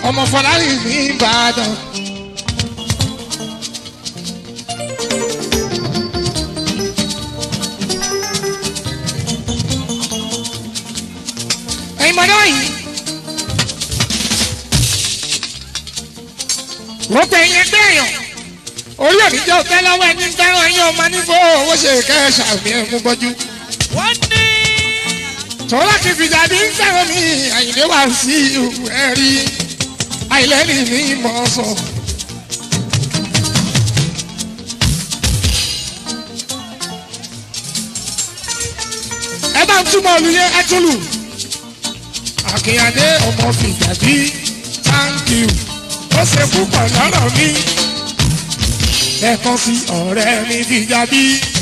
ọmọ fọlárí ní ìbàdàn. ẹ̀yin mọ̀dọ́ yìí. wọ́n pè é yẹn gbẹ̀yàn orí òní jẹ́ òtẹ́ lọ́wọ́ ẹni fẹ́ràn ẹ̀yin ọmọ nífò owó ṣe kẹ́ẹ̀ṣà mi ẹ̀ mú bọ́jú. wọ́n ní. tọ́lá kì í fìjà bí ń fẹ́ràn mi àyìnlé wá sí ẹ̀rí àìlẹ́rìí mi mọ̀ sọ. ẹ bá ń túmọ̀ olùyẹ ẹ tún lù. àkìyàdé ọmọ fìjà bí thank you ó ṣe púpọ̀ lọ́rọ̀ mi ẹ̀kan sí ọ̀rẹ́ mi fìjà bí.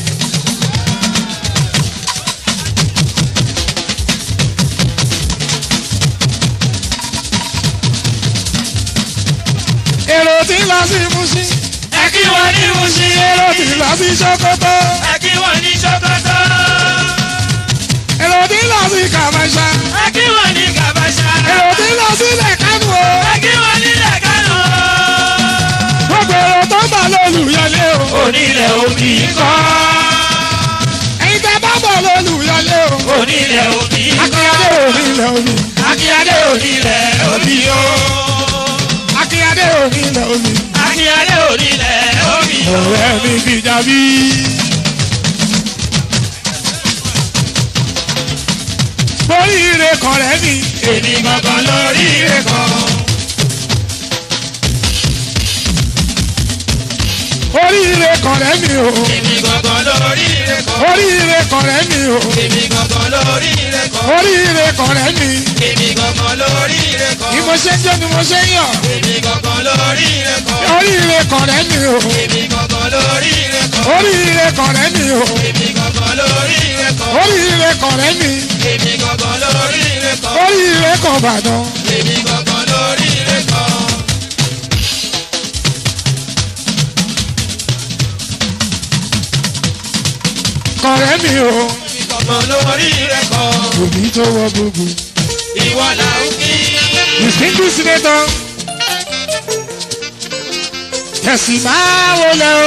èrò tí ń lọ sí Mùṣín ẹ kí wọ́n ní Mùṣín. èrò tí ń lọ sí Sókótó ẹ kí wọ́n ní Sókótó. èrò tí ń lọ sí Kàmáṣá ẹ kí wọ́n ní Kàbáṣá. èrò tí ń lọ sí Lẹ̀kánú o ẹ kí wọ́n ní Lẹ̀kánú. gbogbo èrò tó ń bọ̀ lólùyọlé o onílẹ̀ òbí kọ́. ẹ̀yin tẹ́ bá bọ̀ lólùyọlé o onílẹ̀ òbí akínyadé onílẹ̀ omi akínyadé onílẹ̀ òbí o. akínyadé onílẹ̀ omi akínyadé onílẹ̀ òbí o. ọ̀rẹ́ mi fìjà bí. oríire kọ̀rẹ́ mi èmi gangan lórí rẹ̀ kan. oríire kọ̀rẹ́ mi o èmi gangan lórí rẹ̀ kan. oríire kọ̀rẹ́ mi o èmi gangan lórí rẹ̀ kan. oríire kọ̀rẹ́ mi èmi gangan lórí rẹ̀ kan. ni mo ṣe ń jẹ́ ni mo ṣe ń yọ̀ èmi gangan lórí rẹ̀ kan. oríire kọ̀rẹ́ mi o èmi gangan lórí rẹ̀ kan. oríire kọ̀rẹ́ mi o èmi gangan lórí rẹ̀ kan. oríire kọ̀rẹ́ mi èmi gangan lórí rẹ̀ kan. oríire kọ̀ Ìbàdàn èmi gangan lórí rẹ̀ kan. kọ̀rẹ́ mi o gangan lórí rẹ̀ kan. òbí tó wọ gbogbo ìwọ là ń kí. distinguished senator tẹ̀sí máa wọlé o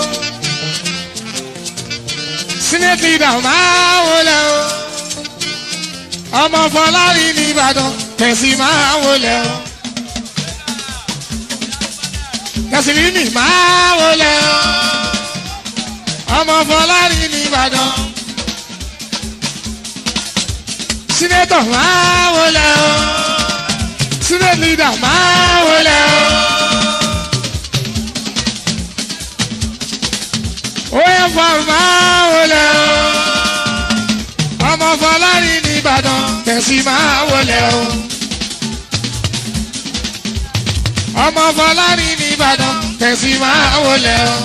senate leader máa wọlé o ọmọ Fọlárin ní Ìbàdàn tẹ̀sí máa wọlé o tẹ̀sí mímì máa wọlé o ọmọ Fọlárin ní Ìbàdàn senator máa wọlé o senate leader máa wọlé o. Oya fọlá wọlé o. Ọmọ Fọlárin ní Ìbàdàn tẹ̀sí máa wọlé o. Ọmọ Fọlárin ní Ìbàdàn tẹ̀sí máa wọlé o.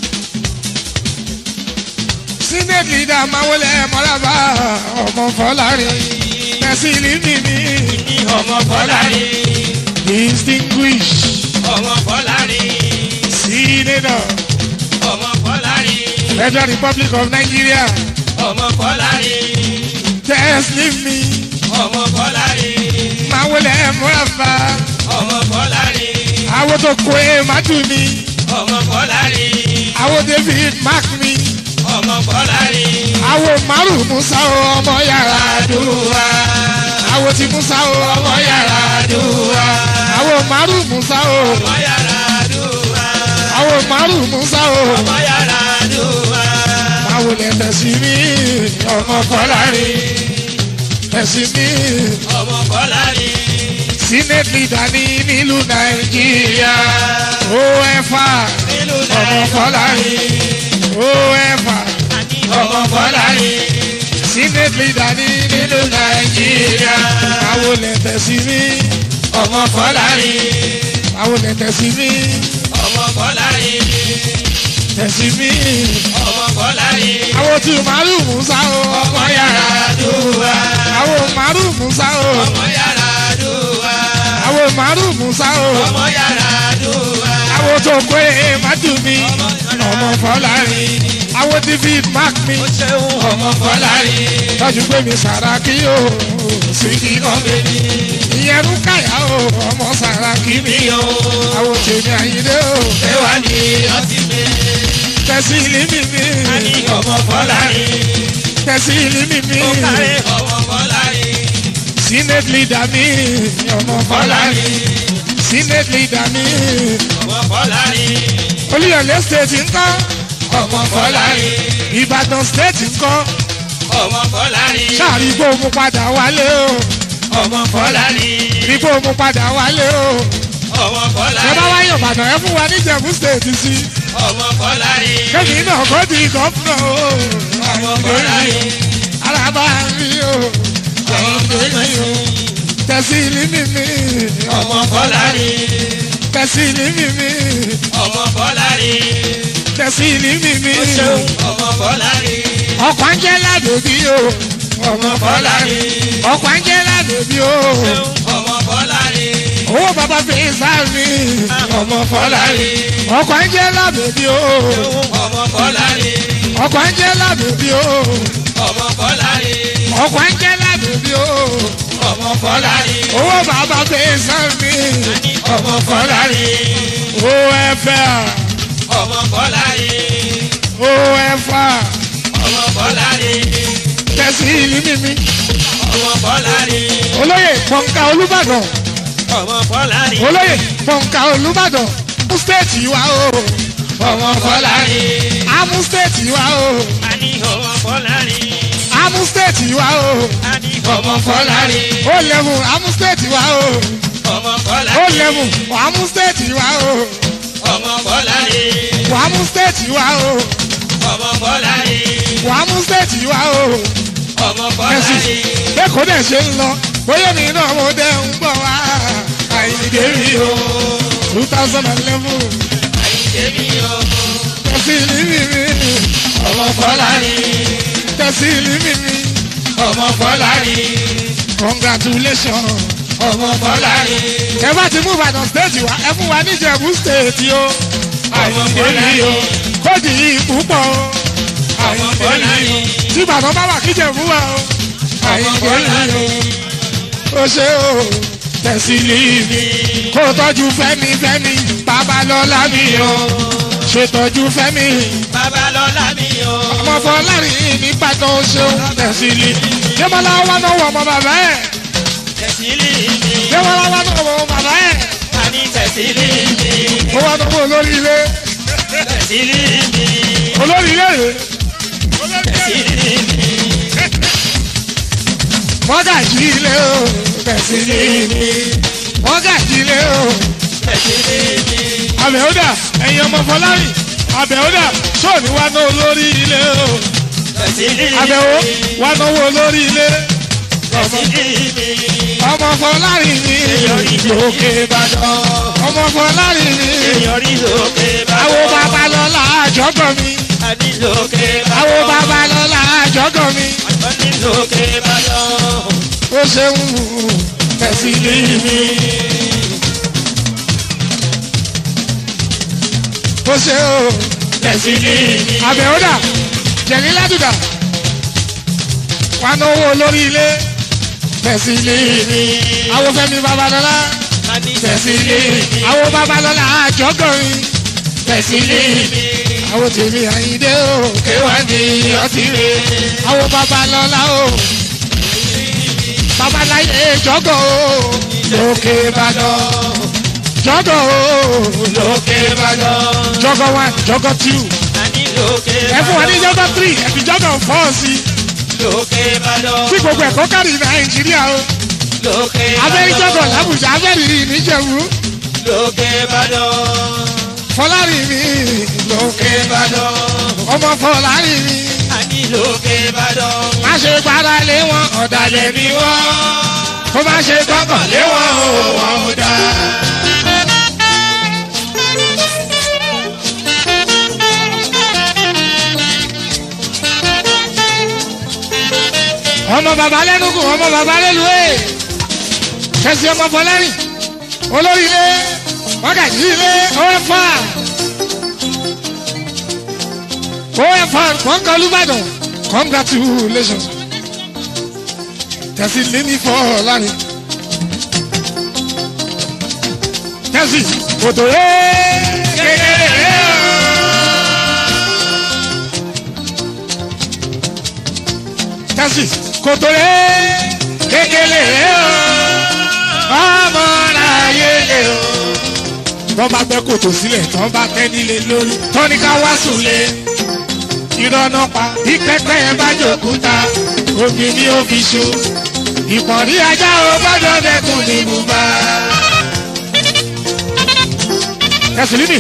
Senate leader máa wọlé mọ́lábà ọmọ Fọlárin tẹ̀sí límì mi. ọmọ Fọlárin. Distinguished ọmọ Fọlárin. senator ọmọ Fọlárin. Federal Republic of Nigeria ọmọ Fọlárin. tẹ̀sí mi. ọmọ Fọlárin. máa wọlé mọ́lábà. ọmọ Fọlárin. àwọn tó kó e má dùn mí ọmọ Fọlárin. àwọn david mark mi ọmọ Fọlárin. àwọn márùn musa o ọmọ yàrá àdúrà. àwọn tí musa o ọmọ yàrá àdúrà. àwọn márùn musa o ọmọ yàrá àdúrà. àwọn márùn musa o ọmọ yàrá àdúrà. àwọn lè tẹ̀sí mi ọmọ Fọlárin tẹ̀sí mi ọmọ Fọlárin. senate leader ní nílùú nàìjíríà ofa nílùú ọmọ Fọlárin ofa ọmọ Fọlárin. senate leader ní nílùú nàìjíríà àwọn lè tẹ̀sí mi ọmọ Fọlárin. àwọn lè tẹ̀sí mi ọmọ Fọlárin. tẹ̀sí mi ọmọ Fọlárin. àwọn tí màálù musa o ọmọ yàrá àdúrà. àwọn màálù musa o ọmọ yàrá àdúrà. àwọn màálù musa o ọmọ yàrá àdúrà. àwọn tó kó e má dùn mí ọmọ Fọlárin àwọn david mark mi ó ṣeun ọmọ Fọlárin. tọ́jú pé mi Sàràkí o sì kí kan bèbí. ìyẹn Rúkàyà o ọmọ sàràkí mi mi o. àwọn tèmi àyíndé o Ẹwà ni ọtí mi. tẹ̀sí ìlú mi mi A ní ọmọ Fọlárin. tẹ̀sí ìlú mi mi Ó kárẹ̀ ọmọ Fọlárin. senate leader mi ọmọ fọlárin Fọlárin. senate leader mi Ọmọ Fọlárin. olùyọ̀lé state ńkọ́ Ọmọ Fọlárin. ìbàdàn state ńkọ́ Ọmọ Fọlárin. sáàrí gbóòmù padà wálé o Ọmọ Fọlárin. rí gbóòmù padà wálé o Ọmọ ẹ bá Fọlárin. wáyé ìbàdàn ẹ fún wa ní ìjẹ̀bú state sí Ọmọ Fọlárin. kẹ́mi náà kọ́ di gọ́fúnà o Ọmọ Fọlárin. alábà rí o Ọmọ Fọlárin. tẹ̀sí ìlú mi mi Ọmọ Fọlárin. tẹ̀sí ìlú mi mi Ọmọ Fọlárin. tẹ̀sí ìlú mi mi Ọmọ Fọlárin. ọkọ̀ ń jẹ́ ládòbí o Ọmọ Fọlárin. ọkọ̀ ń jẹ́ ládòbí o Ọmọ Fọlárin. owó bàbá fi sáàmì Ọmọ Fọlárin. ọkọ̀ ń jẹ́ ládòbí o Ọmọ Fọlárin. ọkọ̀ ń jẹ́ ládòbí o Ọmọ Fọlárin. ọkọ̀ ń jẹ́ ládòbí o Ọmọ Fọlárin. owó bàbá fi sáàmì Ọmọ Fọlárin. o ẹ̀fẹ̀ Ọmọ Fọlárin. o ẹ̀fà Ọmọ Fọlárin. tẹ̀sí ìlú mímí Ọmọ Fọlárin. olóyè pọ̀nká olúbàdàn Ọmọ Fọlárin. olóyè pọ̀nká olúbàdàn mú stéètì wa o Ọmọ Fọlárin. amú stéètì wa o A ní ọmọ Fọlárin. amú stéètì wa o A ní ọmọ Fọlárin. ó lẹ́mú amú stéètì wa o Ọmọ ó Fọlárin. lẹ́mú amú stéètì wa o Ọmọ Fọlárin. amú stéètì wa o Ọmọ Fọlárin. amú stéètì wa o Ọmọ ẹ̀sìn Fọlárin. bẹ́ẹ̀ kó dẹ̀ ṣe ń lọ bóyá mi náà mo dẹ̀ ń gbọ́ wá àyíké mi o two thousand and eleven Àyíké mi o. tẹ̀sí ìlú mi mi Ọmọ Fọlárin. tẹ̀sí ìlú mi mi Ọmọ Fọlárin. congratulations. Ọmọ Fọlárin. ẹ bá ti mú ìbàdàn stéètì wa ẹ fún wa níjẹ̀bú stéètì o Ọmọ Fọlárin. o kóòdì yìí púpọ̀ o Ọmọ Fọlárin. tí ìbàdàn bá wà kíjẹ̀bú wa o Ọmọ Fọlárin. o ṣe o tẹ̀sílì mi kó tọ́jú fẹ́mi fẹ́mi babalọ́lá mi o ṣètọ́jú fẹ́mi Babalọ́lá mi o. ọmọ fọlárin nígbàdàn o ṣeun tẹ̀sílì jẹ́mọ́lá wà náà wọ ọmọ bàbá ẹ̀ Tẹ̀sílì mi. jẹ́mọ́lá wà náà wọ ọmọ bàbá ẹ̀ A ní tẹ̀sílì mi. ó wà náà wọ olórí ilé Tẹ̀sílì mi. olórí ilé rèé. Tẹ̀sílì mi. mọ́gàjì ilé o bẹ̀sí ní ní mọ́gàjì ilé o Tẹ̀sílì mi. àbẹ̀wòdà ẹ̀yin ọmọ fọlárì àbẹ̀wòdà sóòní wà ná olórí ilé o Tẹ̀sílì mi. àbẹ̀wò wà náwó olórí ilé Tẹ̀sílì mi. ọmọ fọlárì ní lókè ìbàdàn ọmọ fọlárì ní Èèyàn rí lókè bá. àwo babalọ́lá àjọgọ̀ mi A ní lókè bá. àwo babalọ́lá àjọgọ̀ mi A ní lókè bá lọ. ó ṣeun bẹ̀sí ní mi. ó ṣe o. Tẹ̀sílì mi. àbẹ̀wòdà jẹ̀ní ládùdà wà náwó olórí ilé tẹ̀sílì àwọn fẹ́mi babalọ́lá A ní tẹ̀sílì àwọn babalọ́lá àjọgọ̀rin tẹ̀sílì àwọn tèmi àyíndé o kéwà ní ọtí rè àwọn babalọ́lá o babaláyé jọgọ̀ o lókè ìbàdàn jọgọ̀ o lókè bá lọ. jọgọ̀ one jọgọ̀ two A ní lókè ẹ bá fún wa ní lọ. jọgọ̀ three ẹ fi jọgọ̀ four sí i Lókè bá lọ. tí gbogbo ẹ̀kọ́ kárí nàìjíríà o Lókè bá lọ. abẹ́rìjọ́gọ̀ làbújá abẹ́rì níjẹ̀wú Lókè bá lọ. fọlárí mi lókè bá lọ. ọmọ fọlárí mi A ní lókè bá lọ. má ṣe gbára lé wọn ọ̀dàlẹ̀ mi wọ́n kó má ṣe gbọ́kàn lé wọn o wọn ò dá. ọmọ bàbá lẹ́nugun ọmọ bàbá lẹ́luwé kẹsì ọmọ fọlárí olórí ilé wákàtí ilé ọ̀fà ọ̀fà kọ́ńkà olùbàdàn congratulations tẹ̀sí lémi fọlárí tẹ́sí kòtò rẹ̀ kékeré rẹ̀ o. tẹ́sí kòtò rẹ̀ kékeré rẹ̀ o. ọmọ láyé lè o. tọ́ bá gbẹ́ kòtò sílẹ̀ tọ́ bá tẹ́ nílé lórí tọ́ ní ká wá sùn lé ìrọ̀nà pa ìkẹ́kẹ́ yẹn bá jòkúta omi ní ó fi ṣu ìpọ̀nrí ajá o gbọ́dọ̀ dẹ́kun ní bùbá. ẹ̀sìlímì.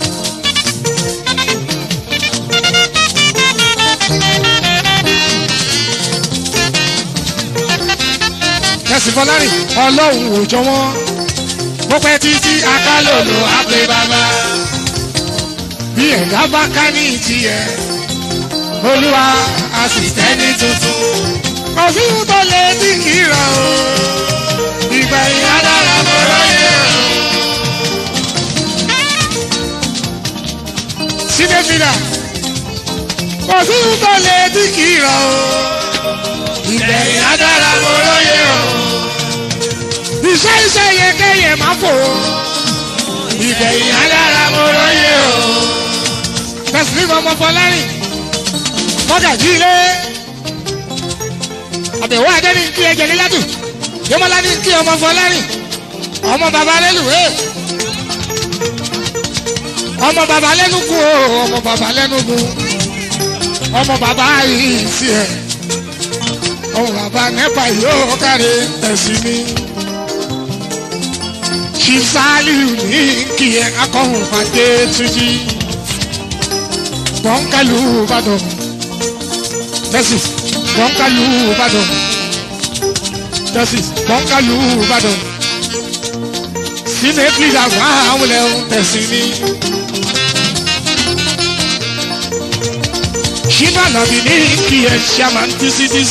ẹ̀sìn fọlárìn ọlọ́run ò jọ wọ́n bó pẹ́ títí akálòlò á pé bàbá bí ẹ̀dá bá ká ní tiẹ̀ olúwa a sì tẹ́ni tuntun. kò sí ohun tó lè dín kì í ràn o ìgbà ìyá dára mo ráyè o. síbẹ̀ fìlà kò sí ohun tó lè dín kì í ràn o ìgbà ìyá dára mo ráyè o. iṣẹ́ iṣẹ́ yẹ kẹ́yẹ máa fò o ìgbà ìyá dára mo ráyè o. tẹ̀sílẹ̀ ọmọ fọlárìn mọ́gàjí ilé àbẹ̀wò adé ní kí ẹjẹ nílẹ́dù yọmọlá ní kí ọmọ fọlárìn ọmọ bàbá lẹ́lùwé ọmọ bàbá lẹ́nugu o ọmọ bàbá lẹ́nugu ọmọ bàbá yìí sí ẹ ọmọ bàbá nẹ́pà yóò kárí ẹ̀sìn mi ṣìṣàlìu ní kí ẹ akọ̀hún fàdé túnjí bọ́ńkálù bàdàn justice bọ́ńkálù ìbàdàn justice bọ́ńkálù ìbàdàn senate leader wà àwọn ilẹ̀ tẹ̀sí ní. ṣínà nàbì ní kí ẹ chairman tcdc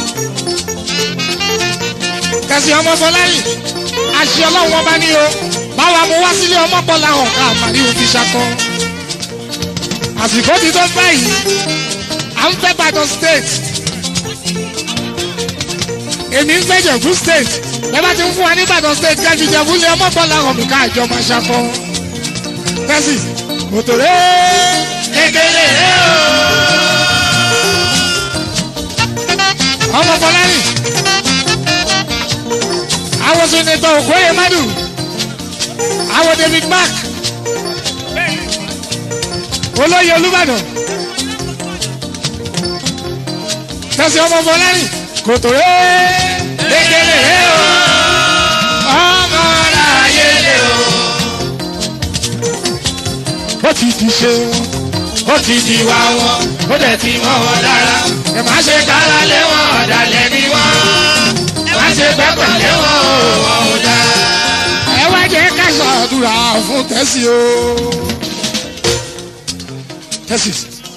tẹ̀sí ọmọ fọláyìn àṣẹ ọlọ́run ọba ní o báwa mo wá sílé ọmọ bọ́lá hàn ká àmàlí òfin ṣakọ àsìkò ti tó báyìí à ń fẹ́ Ìbàdàn state èmi ń fẹ́ Jẹ̀bú state bẹ́ẹ̀ bá ti ń fún wa ní Ìbàdàn state kẹ́jú Jẹ̀bú lé ọmọ bọ́lá hàn mí ká àjọ máa ṣakọ tẹ́sí mòtòrè kékeré o ọmọ fọlárìn àwọn sinetọ òkúrẹ́ madu àwọn David Mark olóyè Olúbàdàn tẹsí ọmọ fọlárìn kòtòrè kékeré o ọmọ láyé lé o. ó ti di ṣe wọn ó ti di wá wọn ó dẹ̀ ti mọ́ wọn lára ẹ má ṣe kára lé wọn ọ̀dàlẹ̀ ni wọn ẹ má ṣe pẹ́pẹ́ lé wọn o wọn ò dá. ẹ wá jẹ́ ká ṣàdúrà fún tẹ́sí o. tẹ́sí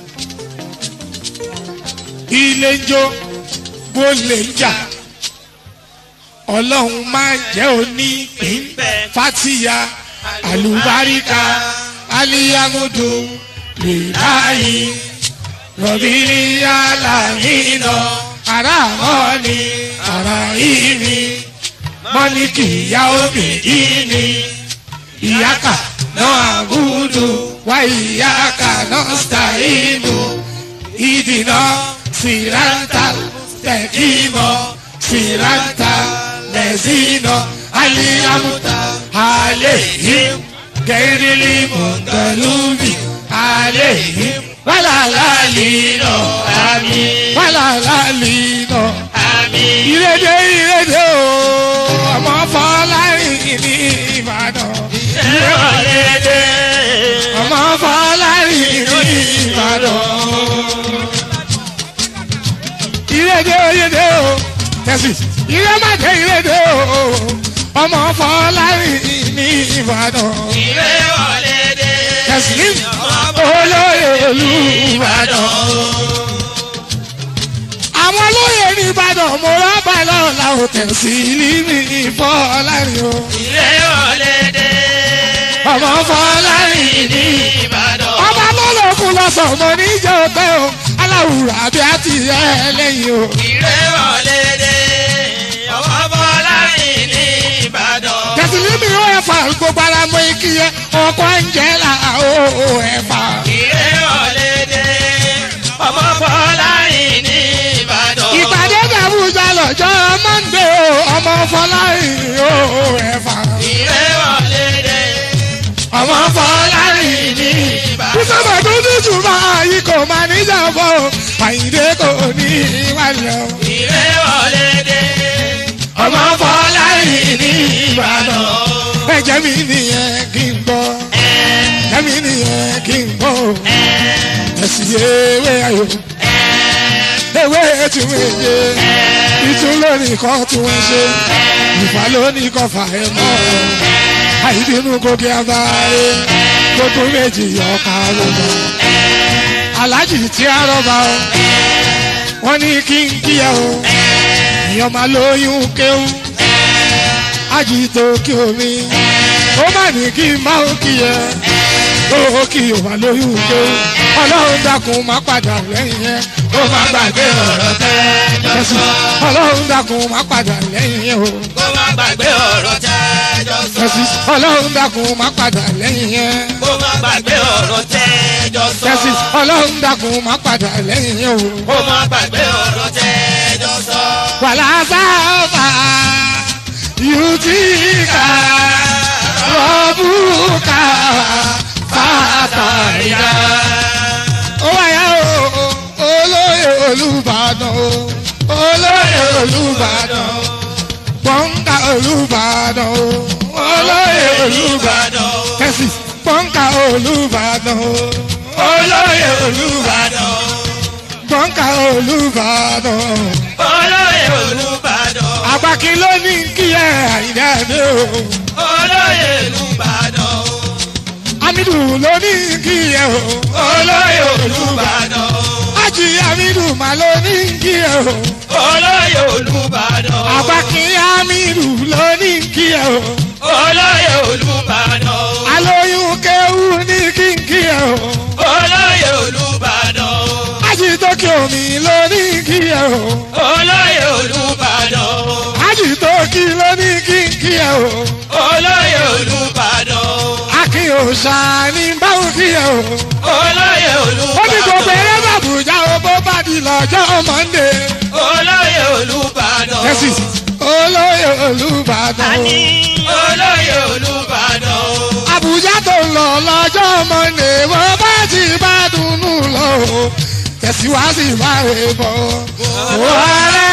ilé ń jó bó lè ń jà ọlọ́run máa jẹ́ òní pín fatiya alùbáríkà aliyamudu lìláyì rọ̀bìrì alámìnà aráàmọ́ni aráàìmí mọ́nìkì ìyá omi ìní ìyáka náà àbúdù wá ìyáka náà sàínù ìdìnnà siranta tẹkimọ siranta lẹsìnà aliyamuta alehim gẹrìlì mọtàlúbi alehim wàlàlàlìnà àmì wàlàlàlìnà àmì. ìrèdè ìrèdè o ọmọ fọlárin ní Ìbàdàn. ìrọ̀lẹ́dẹ́ ọmọ fọlárin ní Ìbàdàn ìrèdè ìrèdè o tẹ̀sí ìrèmàdé ìrèdè o ọmọ fọlárin ní Ìbàdàn ìrọ̀lẹ́dẹ́ tẹ̀sí olóyè Olúbàdàn. àwọn olóyè ní Ìbàdàn mo rọ́bà lọ́la ò tẹ̀sí ní fọlárin o ìrọ̀lẹ́dẹ́ ọmọ fọlárin ní Ìbàdàn ọba lọ́lọ́kùn lọ́sàn-án mo níjẹ́ òpẹ́ o aláwùrà bí a ti yẹ lẹ́yìn o. ìrọ̀lẹ́dẹ́ ọmọ Fọlárin ní Ìbàdàn tẹ̀sílímì ó ẹ̀fà gbogbo ara mọ ikí yẹ ọkọ̀ Angela ó ẹ̀fà. Ìré ọ̀lẹ́dẹ̀ ọmọ Fọlárin ní Ìbàdàn. ìpàdé dàbújá lọ́jọ́ Monday o ọmọ Fọlárin ó ẹ̀fà. Ìré ọ̀lẹ́dẹ̀ ọmọ Fọlárin ní Ìbàdàn. Bísọ̀bà tó ní jùmọ̀ yìí kò máa níjà bọ̀ Àyìndé kò ní ìwàlẹ̀ o. Ìré ọ̀lẹ́dẹ̀ ọmọ Fọlárin ní Ìbàdàn. ẹ̀jẹ̀ mi nìyẹn kí n gbọ́ ẹ̀jẹ̀ mi nìyẹn kí n gbọ́ ẹ̀sìn ewé ayò ewé tún méje ìtún lónìí kan tún ń ṣe ìfà lónìí kan fà ẹ́ mọ́ àìbínú gòkè abáyé gbogbo méjì ọkà lónà aláàjì tí a rọ́bà o wọ́n ní kí n kíyà o ìyọ́n máa lóyún kéwù àjìtò kí omi ó má ní kí n máa ń kíyẹ ó kí o máa lóyún kéwù ọlọ́run dákun má padà lẹ́yìn yẹn ó má gbàgbé ọ̀rọ̀ tẹ́jọ́ sọ. ọlọ́run dákun má padà lẹ́yìn yẹn o Kó má gbàgbé ọ̀rọ̀ tẹ́jọ́ sọ. ẹ̀sìn ọlọ́run dákun má padà lẹ́yìn yẹn Kó má gbàgbé ọ̀rọ̀ tẹ́jọ́ sọ. ẹ̀sìn ọlọ́run dákun má padà lẹ́yìn yẹn o. Kó má gbàgbé ọ̀rọ̀ tẹ́jọ́ sọ. wàlá sábà yùtìkà rọ́bùkà fàtàyà. ó wáyà o olóyè olùbàdàn o olóyè olùbàdàn o pọ́ńkà olùbàdàn o olóyè olùbàdàn o kẹ́sì pọ́ńkà olùbàdàn o olóyè olùbàdàn o pọ́ńkà olùbàdàn o Olóyè Olúbàdàn. àgbàkí ló ní kí ẹ àyídáde o Olóyè Olúbàdàn. Hamidu ló ní kí ẹ o Olóyè Olúbàdàn. Ájì Hamidu mà ló ní kí ẹ o Olóyè Olúbàdàn. àgbàkí Hamidu ló ní kí ẹ o Olóyè Olúbàdàn. alóyún kéwú ní kí n kí ẹ o Olóyè Olúbàdàn. Ájì Tókè omi ló ní kí ẹ o Olóyè Olúbàdàn. Ájì Tókì ló ní kí n kí ẹ o Olóyè Olúbàdàn. Akin òòṣà ní báwo kí ẹ o Olóyè ó ní gbogbo Olúbàdàn. eré bàbùjá o bó bá di lọ́jọ́ Mọ́ndé. Olóyè Olúbàdàn. Kẹ́sì olóyè Olúbàdàn o. Olóyè Olúbàdàn. Àbújá tó ń lọ lọ́jọ́ Mọ́ndé wọ́n bá ti bá dunnú lọ o. Tẹ̀síwájú máa rè bọ̀. Wàhálà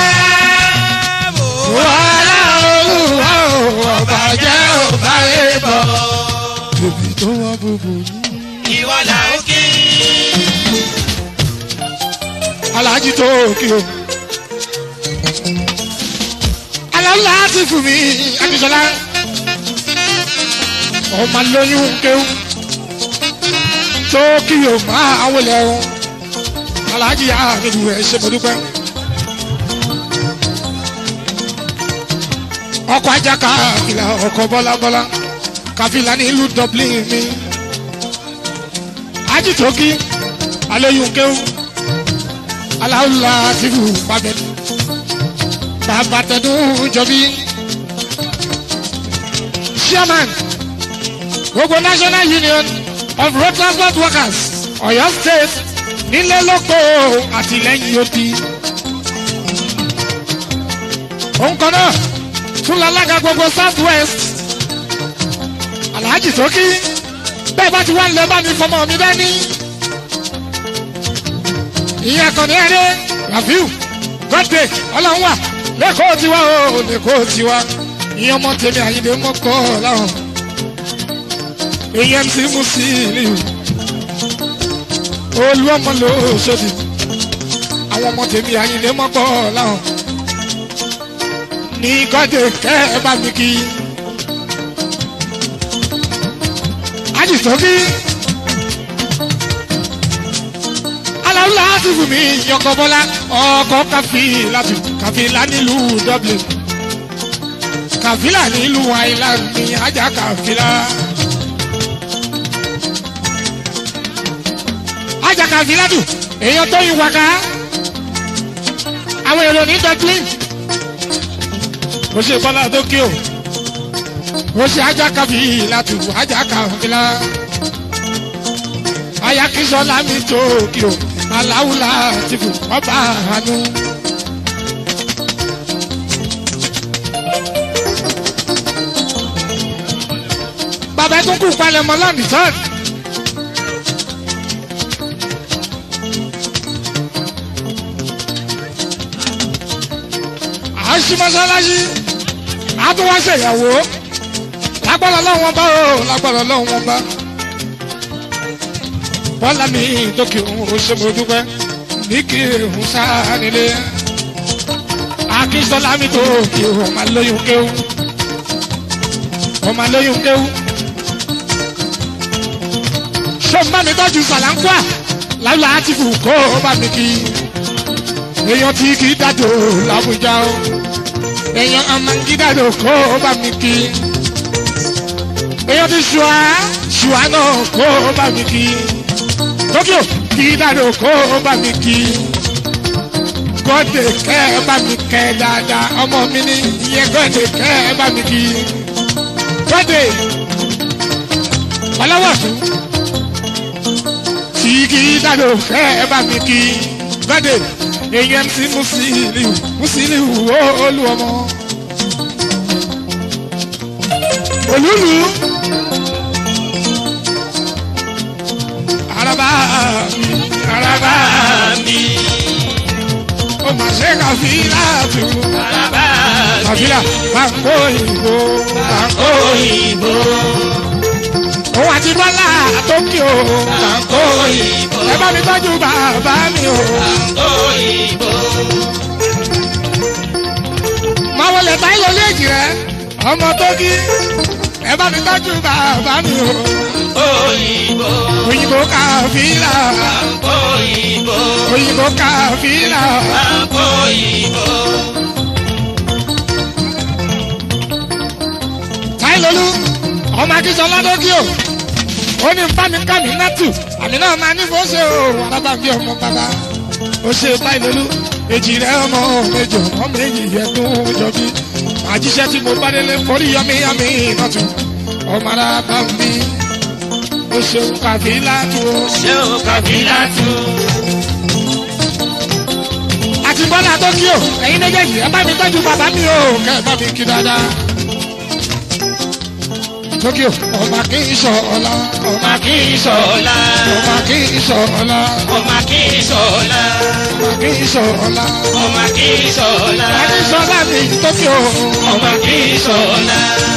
wàhálà olúwa o ọba jẹ́ ọba rè bọ̀. Bèbí tó wọ́n bùbù ní. Ìwọ là ń kí. Alájí tó kí o. Aláwùlá ti fún mi Akínsọ́lá. Ọmọ lóyún kéwù. Tó kí o máa wọlé o. Alájí àmìlú ẹ̀ ṣe mọ́dúpẹ́. Ọkọ̀ ajá káfílà ọkọ̀ bọ́lábọ́lá. Káfílà ní ìlú Dublin mi. Ají tó kí. Alóyún kéwù aláwùlá tìlú pàbẹ bàbá tẹdún jọbí chairman gbogbo national union of road transport workers Ọ̀yọ́ state nílé lóko àtìlẹ́yìn òbí òun kan náà tún lálága gbogbo south west alhaji tókì bẹ́ẹ̀ bá ti wá ń lọ bá mi fọmọ mi dání ìyẹn kan ní ẹni rafiu godday ọlọ́run wà lẹ́kọ̀ọ́ tiwa o lẹ́kọ̀ọ́ tiwa ìyẹn ọmọ tèmi àyíndé mọ́kọ́ láwọn èyí mc musiliu olú ọmọ ló ṣòdì àwọn ọmọ tèmi àyíndé mọ́kọ́ láwọn ní godday kẹ́ ẹ bá mi kí ajísọ́kí. aláwùlá ti fún mi yọkọ bọlá ọkọ káfílà tù káfílà nílùú dublin káfílà nílùú island ní ajá káfílà. ajá káfílà tù èèyàn tó yin wákà àwọn èrò ní dublin ó ṣe bọ́lá tó kí o ó ṣe ajá kábí látù ajá kàwéla ayakísọ́lá mi tó kí o aláwùlá ti fò ọba àánú. bàbá ẹ tún kú palẹ̀mọ́ lọ́nìí tán. à ń ṣí mọ́ṣáláṣí a tún wá ṣèyàwó lágbára lọ́wọ́n bá o lágbára lọ́wọ́n bá. bọ́lá mi tókè òun ò ṣe mo dúpẹ́ ní kí òun sáà nílé. akínsọ́lá mi tókè òun máa lóyún kéwù. òun máa lóyún kéwù. ṣé o bá mi tọ́jú sàlánkúà láwùlà àti fù kó o bá mi kí. èèyàn tí kì í dàdó làbújá o èèyàn ọmọ gídàdó kó o bá mi kí èèyàn ti ṣùá ṣùá náà kó o bá mi kí tókíò gídàdó kó o bá mi kí gọ́dẹ̀ kẹ́ ẹ bá mi kẹ́ dáadáa ọmọ mi ní ìyẹn gọ́dẹ̀ kẹ́ ẹ bá mi kí gọ́dẹ̀ ọlọ́wọ́sùn tí gídàdó kẹ́ ẹ bá mi kí gọ́dẹ̀ èèyàn ti Musiliu Musiliu olú ọmọ. olúlu araba mi araba mi. ó mà ṣe kàfílà tù Bàbá mi. kàfílà bàǹkó ìbò bàǹkó Òyìnbó. òun àti bọ́lá tókìó bàǹkó Òyìnbó. ẹ bá mi tọ́jú bàbá mi o. Òyìnbó. máa wọlé táyé léèjì rẹ ọmọ tókì ẹ bá mi tọ́jú bàbá mi o. Òyìnbó. òyìnbó kàfílà Òyìnbó. òyìnbó kàfílà. Òyìnbó. táìlólú ọmọ akínsọlá dókíò ó ní nfàmì kàmí nátù àmì náà máa ní fó ṣe o alábà bí ọmọ bàbá ó ṣe táìlólú èjì rẹ ọmọ méjì ọmọ méjì yẹ tó jọ bí àjíṣẹ́ tí mo bá délé forí yọmí yọmí nátù ọmọ arábà ń bí ó ṣe kàfí látù o. Ṣé o kàbílà tù? àti bọ́lá tókíò ẹ̀yin méjèèjì ẹ bá mi tọ́jú bàbá mi o kẹ́ ẹ bá mi kí dáadáa. tókíò ọmọ kì í sọ ọlá ọmọ Ọmọ kì í sọ̀la. ọmọ kì í sọ ọlá Ọmọ kì í sọ̀la. ọmọ kì í sọ ọlá. Ọmọ kì í sọ̀la. Adé sọlá mi tókíò Ọmọ kì í sọ̀la.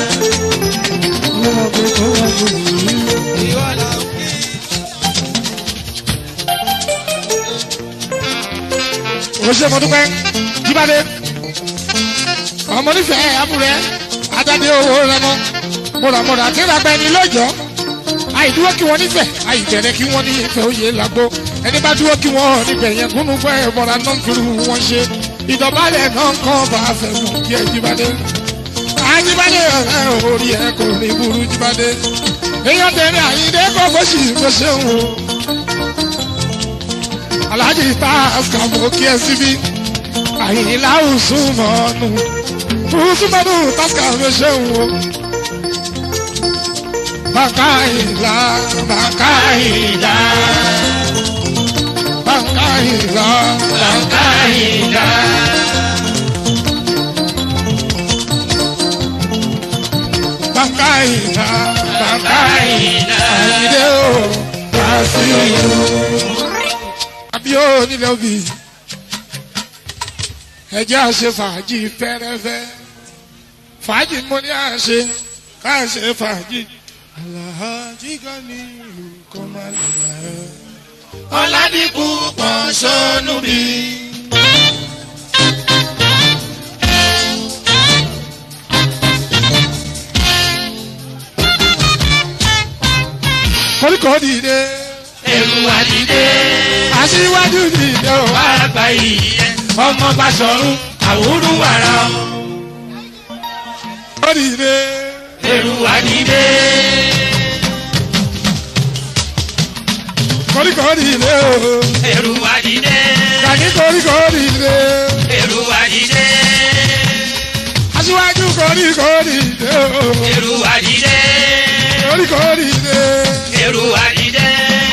o ṣe mo dúpẹ́ jíbádé ọmọ nífẹ̀ẹ́ abúrẹ́ adáde owó rẹ mọ́ mọ̀ràmọ̀rà tí ra bẹni lọ́jọ́ àìdúró kí wọ́n nífẹ̀ẹ́ àìbẹ̀rẹ̀ kí wọ́n ní ìfẹ́ òye làgbo ẹni bá dúró kí wọ́n níbẹ̀ yẹn kúnnú fẹ́ mọ̀ra náà kiri wọn ṣe ìdọ̀bálẹ̀ náà kàn bá fẹ́ mú kí ẹ jíbádé àjíbádé ọ̀rẹ́ orí ẹ kò ní burú jíbádé èèyàn tẹ̀lé àyíndé kọ́ bó sì bó ṣe ń wò alhaji taska mo kí ẹ síbí àyìnlá usumanu usumanu taska mo ṣe ń wo bàkà ìlà bàkà ìlà bàkà ìlà Bàbá ìdá. bàkà ìlà bàkà Bàbá ìlà ìdá. àyìnlé o wàásù àbí ó nílẹ̀ òbí ẹjẹ́ àṣẹ fàájì fẹ́rẹ́fẹ́ fàájì mo ní àṣẹ káṣẹ fàájì aláàjì kan ní ìlú kan máa lè rà ẹ́. Ọládìkú pọ̀ sọ́nù bí. koríko dìde Ẹ̀rù àdìdé. aṣíwájú dìde o Wá gba ìyẹn. Ọmọ bá sọ̀rùn. Àwùrú wàrà. ó dìde Ẹ̀rù àdìdé. koríko dìde o Ẹ̀rù àdìdé. kàní koríko dìde Ẹ̀rù àdìdé. aṣíwájú koríko dìde o Ẹ̀rù àdìdé. koríko dìde. èrò àdìdẹ.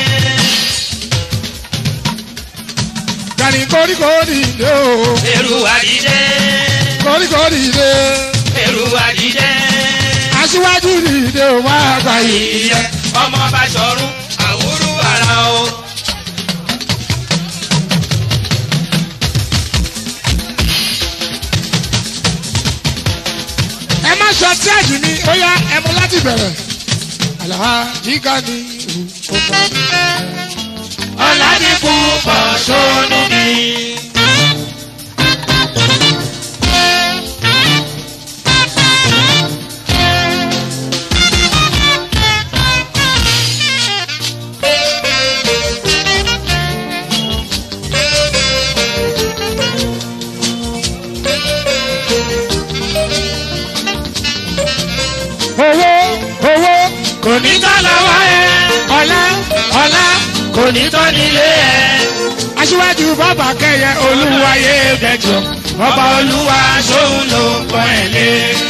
Gani koríko dìde o. èrò àdìdẹ. Koríko dìde. èrò àdìdẹ. Aṣíwájú dìde o máa gbà yìí. ìyẹ ọmọ bá sọrun àwúrú ara o. Ẹ má sọ tíájì mi, ó yá ẹ mú láti bẹ̀rẹ̀. Alhaji Gani o. ọ̀làdínkù pọ̀ sónú mi. Owó owó kò ní tán lọ́wọ́ ẹ. ọ̀la ọ̀la kò ní tán nílé ẹ. aṣíwájú bàbá kẹyẹ olúwayé bẹjọ. ọba olúwa sóhun ló ń pọ́n ẹ̀ lé.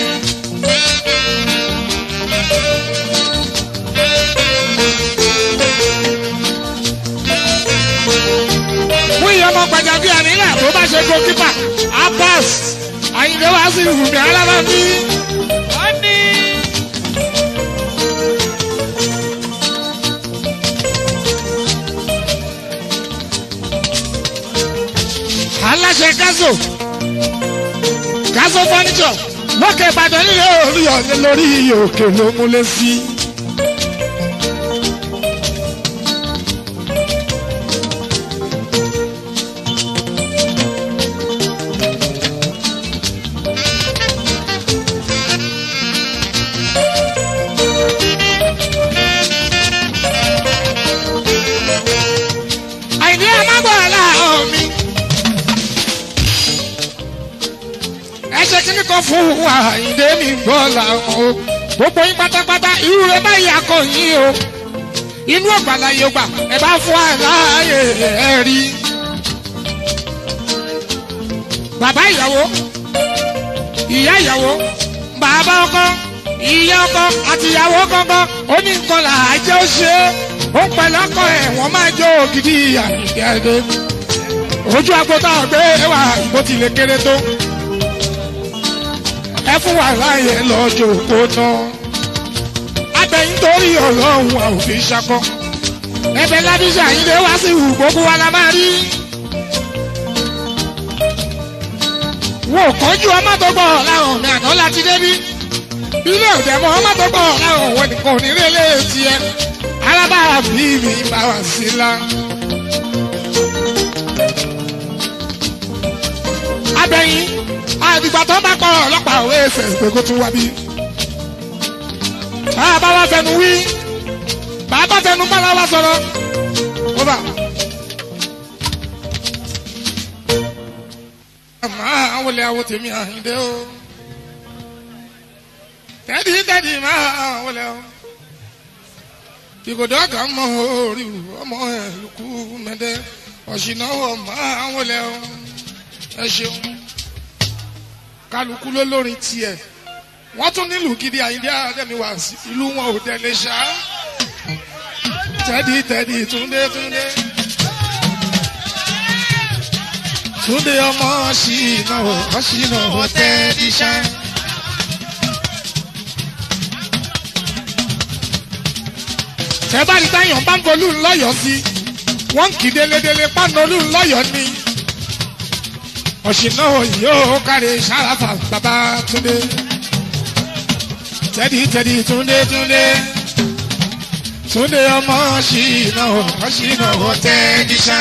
Mú iye ọmọ gbàjàbí ànílẹ̀ tó bá ṣe goalkeeper Abbas Àyìndé wá sí ìwùmí alábàbí. Aláṣẹ Gazo Gazo furniture lókè Ìbàdàn nílé orí ọ̀lẹ́ lórí òkè ló múlé sí. Àyìndé amágbọ̀ọ́lá omi. ẹ ṣe kíní kan fún wa Àyìndé mi gbọ́ làwọn o gbogbo yín pátápátá irú rẹ báyìí akọ yín o inú ọ̀gbàlà yóò gbà ẹ bá fún wa láàyè ẹ rí. bàbá ìyàwó ìyá ìyàwó bàbá ọkọ ìyá ọkọ àti ìyàwó kankan ó ní nǹkan là á jẹ́ ó ṣe é ó pẹ̀lú ọkọ ẹ̀ wọ́n máa jó ògidì Àyìndé Adé ojú agbóta ọ̀gbẹ́ wà bó tilẹ̀ kéré tó ẹ fún wa láàyè lọ́jọ́ òpó náà. Abẹ́yìn torí ọlọ́run a ò fi ṣakọ. Ẹbẹ̀ lábíṣà yín lé wá sí ìhù gbogbo wa la máa rí. Wọ́n ò kánjú ọmọ tó gbọ́ láwọn mi àná láti débí. Ilé òde mọ́ ọmọ tó gbọ́ láwọn òun nìkan onírè lè tiẹ̀. Alábàárà bí mi bá wà sí la. Abẹ́yìn àdìgbà tó bá pọ̀ ọlọ́pàá òwe ẹsẹ̀ pé kó tún wá bí. bàbá wa fẹnu wí bàbá fẹnu bára wa sọ̀rọ̀ ó bà. máa wọlé awo tèmi Àyìndé o tẹ́dí tẹ́dí máa wọlé o ìgòdò àgà mọ orí ọmọ ẹ̀ lùkú mẹ́dẹ́ ọ̀ṣìnáwó máa wọlé o ẹ ṣeun kálukú ló lórin tiẹ̀ wọ́n tún nílùú gidi Àyìndé Adémi wá sí ìlú wọn ò tẹ̀lé ṣá tẹ́dí tẹ́dí túndé túndé túndé ọmọ ṣìnà ọṣìnà tẹ́dí ṣá. tẹ́bárí táyọ̀ bá ń bolú ńlọ́yọ̀ sí wọ́n ń kì í délédélé pánolú ńlọ́yọ̀ ni ọ̀ṣìnà yóò kárí sáráfà bàbá túndé tẹ́dí tẹ́dí túndé túndé túndé ọmọ ṣìnà ọ̀ṣìnà tẹ́dí ṣá.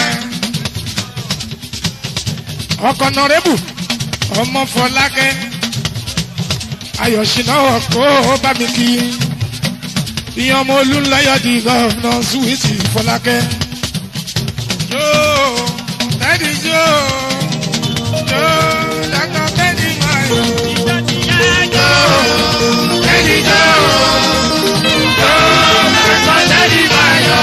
ọkọ̀ nọ̀rẹ́bù ọmọ fọlákẹ́ ayọ̀ṣìnà kó bá mi kí ìyẹn ọmọ olúńlọ́yọ̀ di gọ́ọ̀nà suwisi fọlákẹ́. yóò tẹ́dí yóò yóò dàgbà tẹ́dí máa yọ. Tẹ́lí jọ́ yóò dàgbà tẹ́lí máa yọ.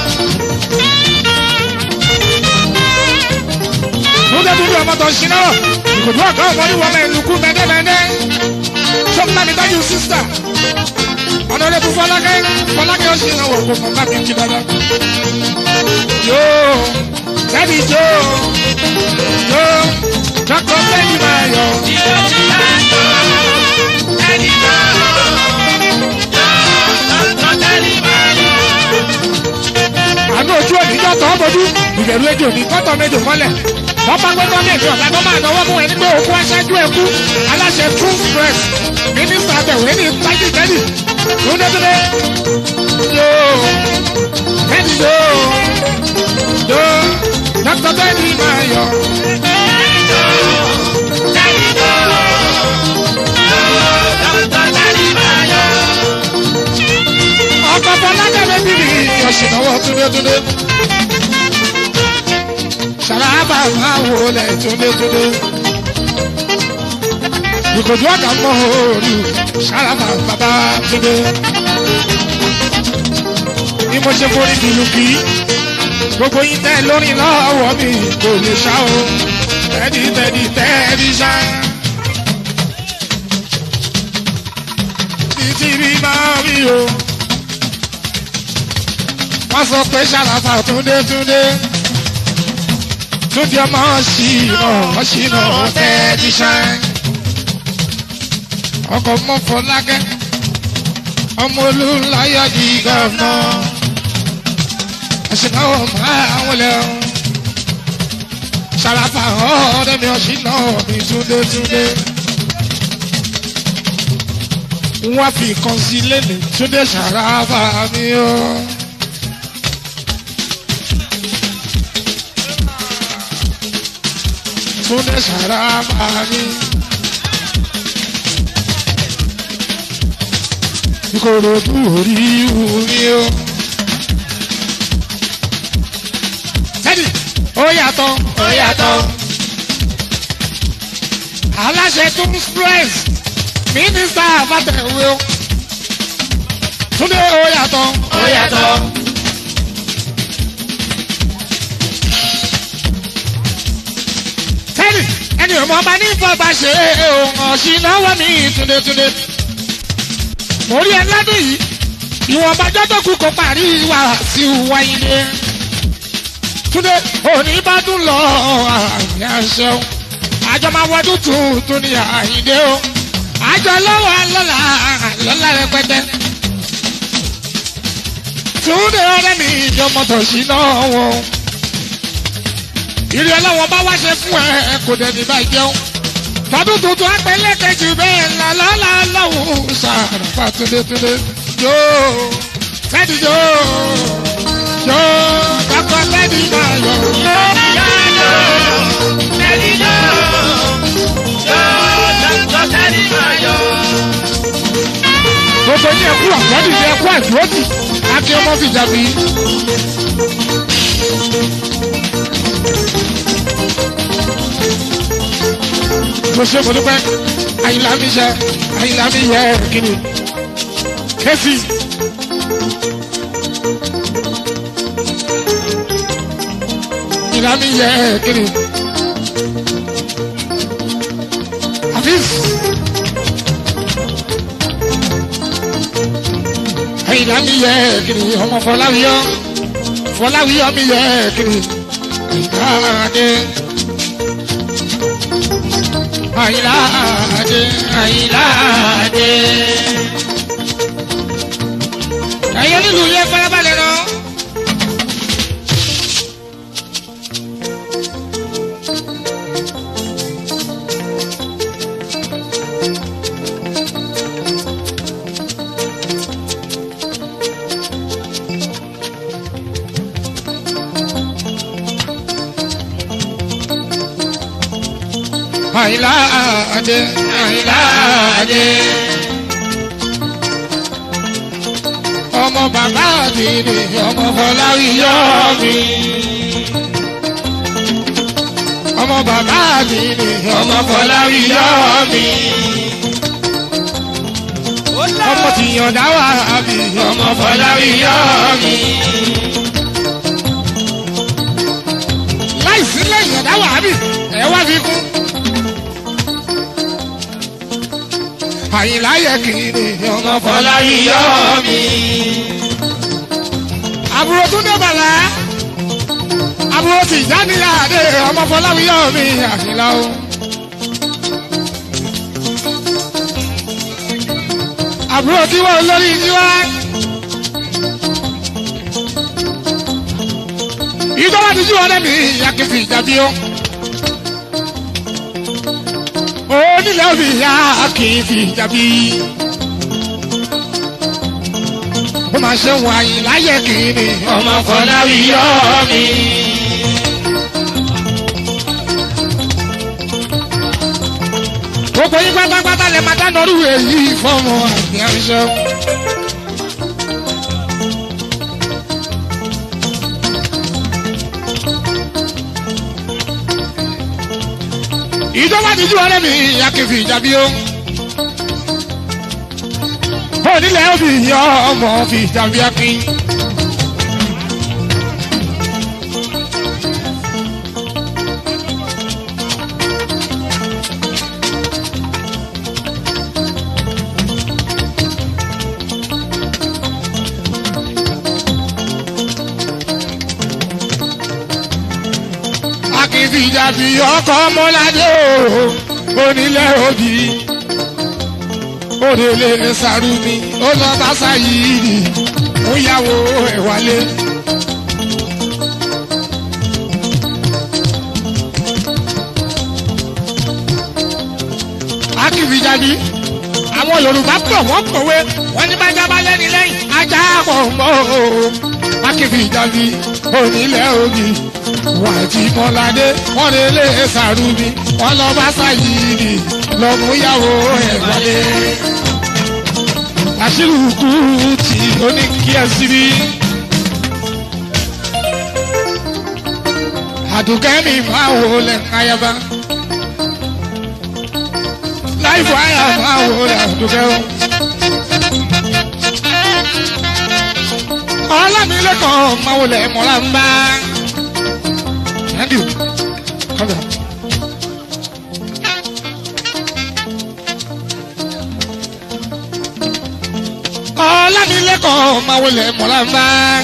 Múndé dúdú ọmọ tó ṣiná rọ̀. Ìkòdú ọ̀gá ọmọ ní wọlé ìlúkú mẹ́dẹ́mẹ́dẹ́. Sọ́kúnlá mi dájú sísítà. ọ̀nàdẹ́kùn fọlákẹ́ fọlákẹ́ ó sì ràn wọ̀ kó mọ̀ bá mi kí dáadáa. yóò tẹ́lí yóò yóò dọ́kọ̀ tẹ́lí máa yọ. àánú ojú òní yọ tọ́ bójú ìbẹ̀rù ejò ní kọ́tọ̀ méjò mọ́lẹ̀ wọ́n bá gbẹ́gbẹ́ méjì ọ̀gá tó máa náwó fún ẹni pé òkú aṣáájú ẹkú aláṣẹ true press mínísítà àtẹ̀wé ní tájì tẹ́lì lóńdẹ́dẹ́dẹ́ yóò tẹ́lì yóò yóò dókítà tẹ́lì máa yọ. ọkọ̀ fọlákẹ́lẹ́ bíbí ọ̀ṣìnáwó túndétúndé. Ṣàràbà máa wò lẹ̀ túndétúndé. Ìkòjú ọ̀gá mọ́ òòlù ṣàràbà bàbá túndé. Bí mo ṣe forí bìlù kì í, gbogbo yín tẹ́ lórí lọ́wọ́ mi kò lè ṣá o. Tẹ́dí tẹ́dí tẹ́dí ṣá. Títí bí máa rí o wọ́n sọ pé ṣàlàfà túndétúndé túndé ọmọ ṣìnà ṣìnà tẹ́tíṣẹ́ ọkọ̀ mọ́fọlákẹ́ ọmọ olùláyọ̀ di gọ́ọ̀nà ṣìnà ọmọ àwọn lẹ́wọ̀n ṣàlàfà ọ̀ọ́dẹ́mi ọ̀ṣìnà mi túndétúndé wọ́n fi kan sí lẹ́nu túndé ṣàlàfà mi o. Túndé Sàràfà mi. Ìkòròdú orí wumi o. Sẹ́ni, ó yàtọ̀, ó yàtọ̀. Aláṣẹ tó ń stress, mínísítà àbátẹ̀wé o. Túndé ó yàtọ̀, ó yàtọ̀. Sẹ́ni, ẹni ò mọ ọba ní ìfọ̀gbà ṣe òun ọ̀sìn náwó mi túndétúndé. Mo rí ẹ ládùn yìí, ìwọ̀nba jọ́tò kú kó parí wá sí wáyé dé. Túndé òní bá dùn lọ àmì àṣẹ o. Àjọ máa wọdún tuntun ní àyíndé o. Àjọ lọ́wọ́ lọ́la lọ́la rẹpẹtẹ. Túndé ọ̀rẹ́ mi ìjọmọ̀tò sí náà wọ̀ ìrì ọlọ́wọ́ bá wá ṣe fún ẹ kò dẹ̀ ní báyìí jẹun. tọdún tuntun apẹ̀lẹ̀ kejì bẹ́ẹ̀ ńlá lọ́la lọ́wọ́ sàràfà túndétúndé yóò fẹ́ẹ́dì yóò yóò kọ́kọ́ fẹ́ẹ́dì máa yọ. gbogbo ní ẹkú àgbọ̀dì ní ẹkú àdúrótì akin ọmọ fìjà bí. mo ṣe mo dúpẹ́ àyìnlá mi yẹ àyìnlá mi yẹ kíni kẹ́sì. àyìnlá mi yẹ kíni. àfíìs. àyìnlá mi yẹ kíni ọmọ fọláwíyọ fọláwíyọ mi yẹ kíni. àyìnlá adé. Àyìnláàdé Àyìnláàdé. Ẹ̀yẹ́ nílùú yẹ farabalẹ̀ lọ. Àyìnláàdé Àyìnláàdé. Ọmọ bàbá àdìrí ọmọ Fọláwíyọ mi. Ọmọ bàbá àdìrí ọmọ Fọláwíyọ mi. Ọmọ tìyàndá wà bí ọmọ Fọláwíyọ mi. Láìsí lẹ́yìn ọ̀dá wà bí ẹ wá fi kún. àyìnlá yẹ kiri ọmọ Fọláwíyọ̀ mi. àbúrò tún dé bàlá àbúrò tí ìdánilá àdé ọmọ fọláwíyọ mi àyìnlá o. àbúrò tí wọ́n lórí tiwa. ìjọba ti jí wọn lẹ́mí ìyá kẹfì ìjàbí o. onílẹ̀ òbí ìyá kẹfì ìjàbí. ó máa ṣe wọn àyìnlá yẹ kiri Ọmọ Fọláwíyọ̀ mi. gbogbo yín pátápátá lè máa dáná rú èyí fọmọ àgbẹ̀ ọ̀ṣọ́. ìjọba ti jú ọ̀rẹ́ mi akéfì ìjàbí o. onílẹ̀ òbí yọ ọmọ fi ìjàbí akin. akéfì ìjàbí ọkọ̀ ọmọládé o onílẹ̀ òbí òdèlè sàrúmi ó lọ bá sáyìí ó yàwó ẹ̀ wálé. akífijáde àwọn yorùbá pọ̀ wọ́n kọ̀wé wọ́n ní bá jábá lẹ́ni lẹ́yìn ajá pọ̀ mọ́ o akífijáde onílẹ̀ òbí wà tí mọ́ládé wọ́n lè lè sàrúmi wọ́n lọ bá sáyìí lọ mú yàwó ẹ̀ wálé. àṣírí kú tí ó ní kí ẹ síbí. àdùkẹ́ mi máa wò lẹ̀ káyaba. láìpẹ́ àyà máa wò lẹ̀ àdùkẹ́ o. ọlámilẹ́kọ̀ọ́ máa wò lẹ̀ mọ́lá ń bá. Andrew, come on. ọlámilẹ́kọ̀ọ́ máa wọlé mọ̀láńbá.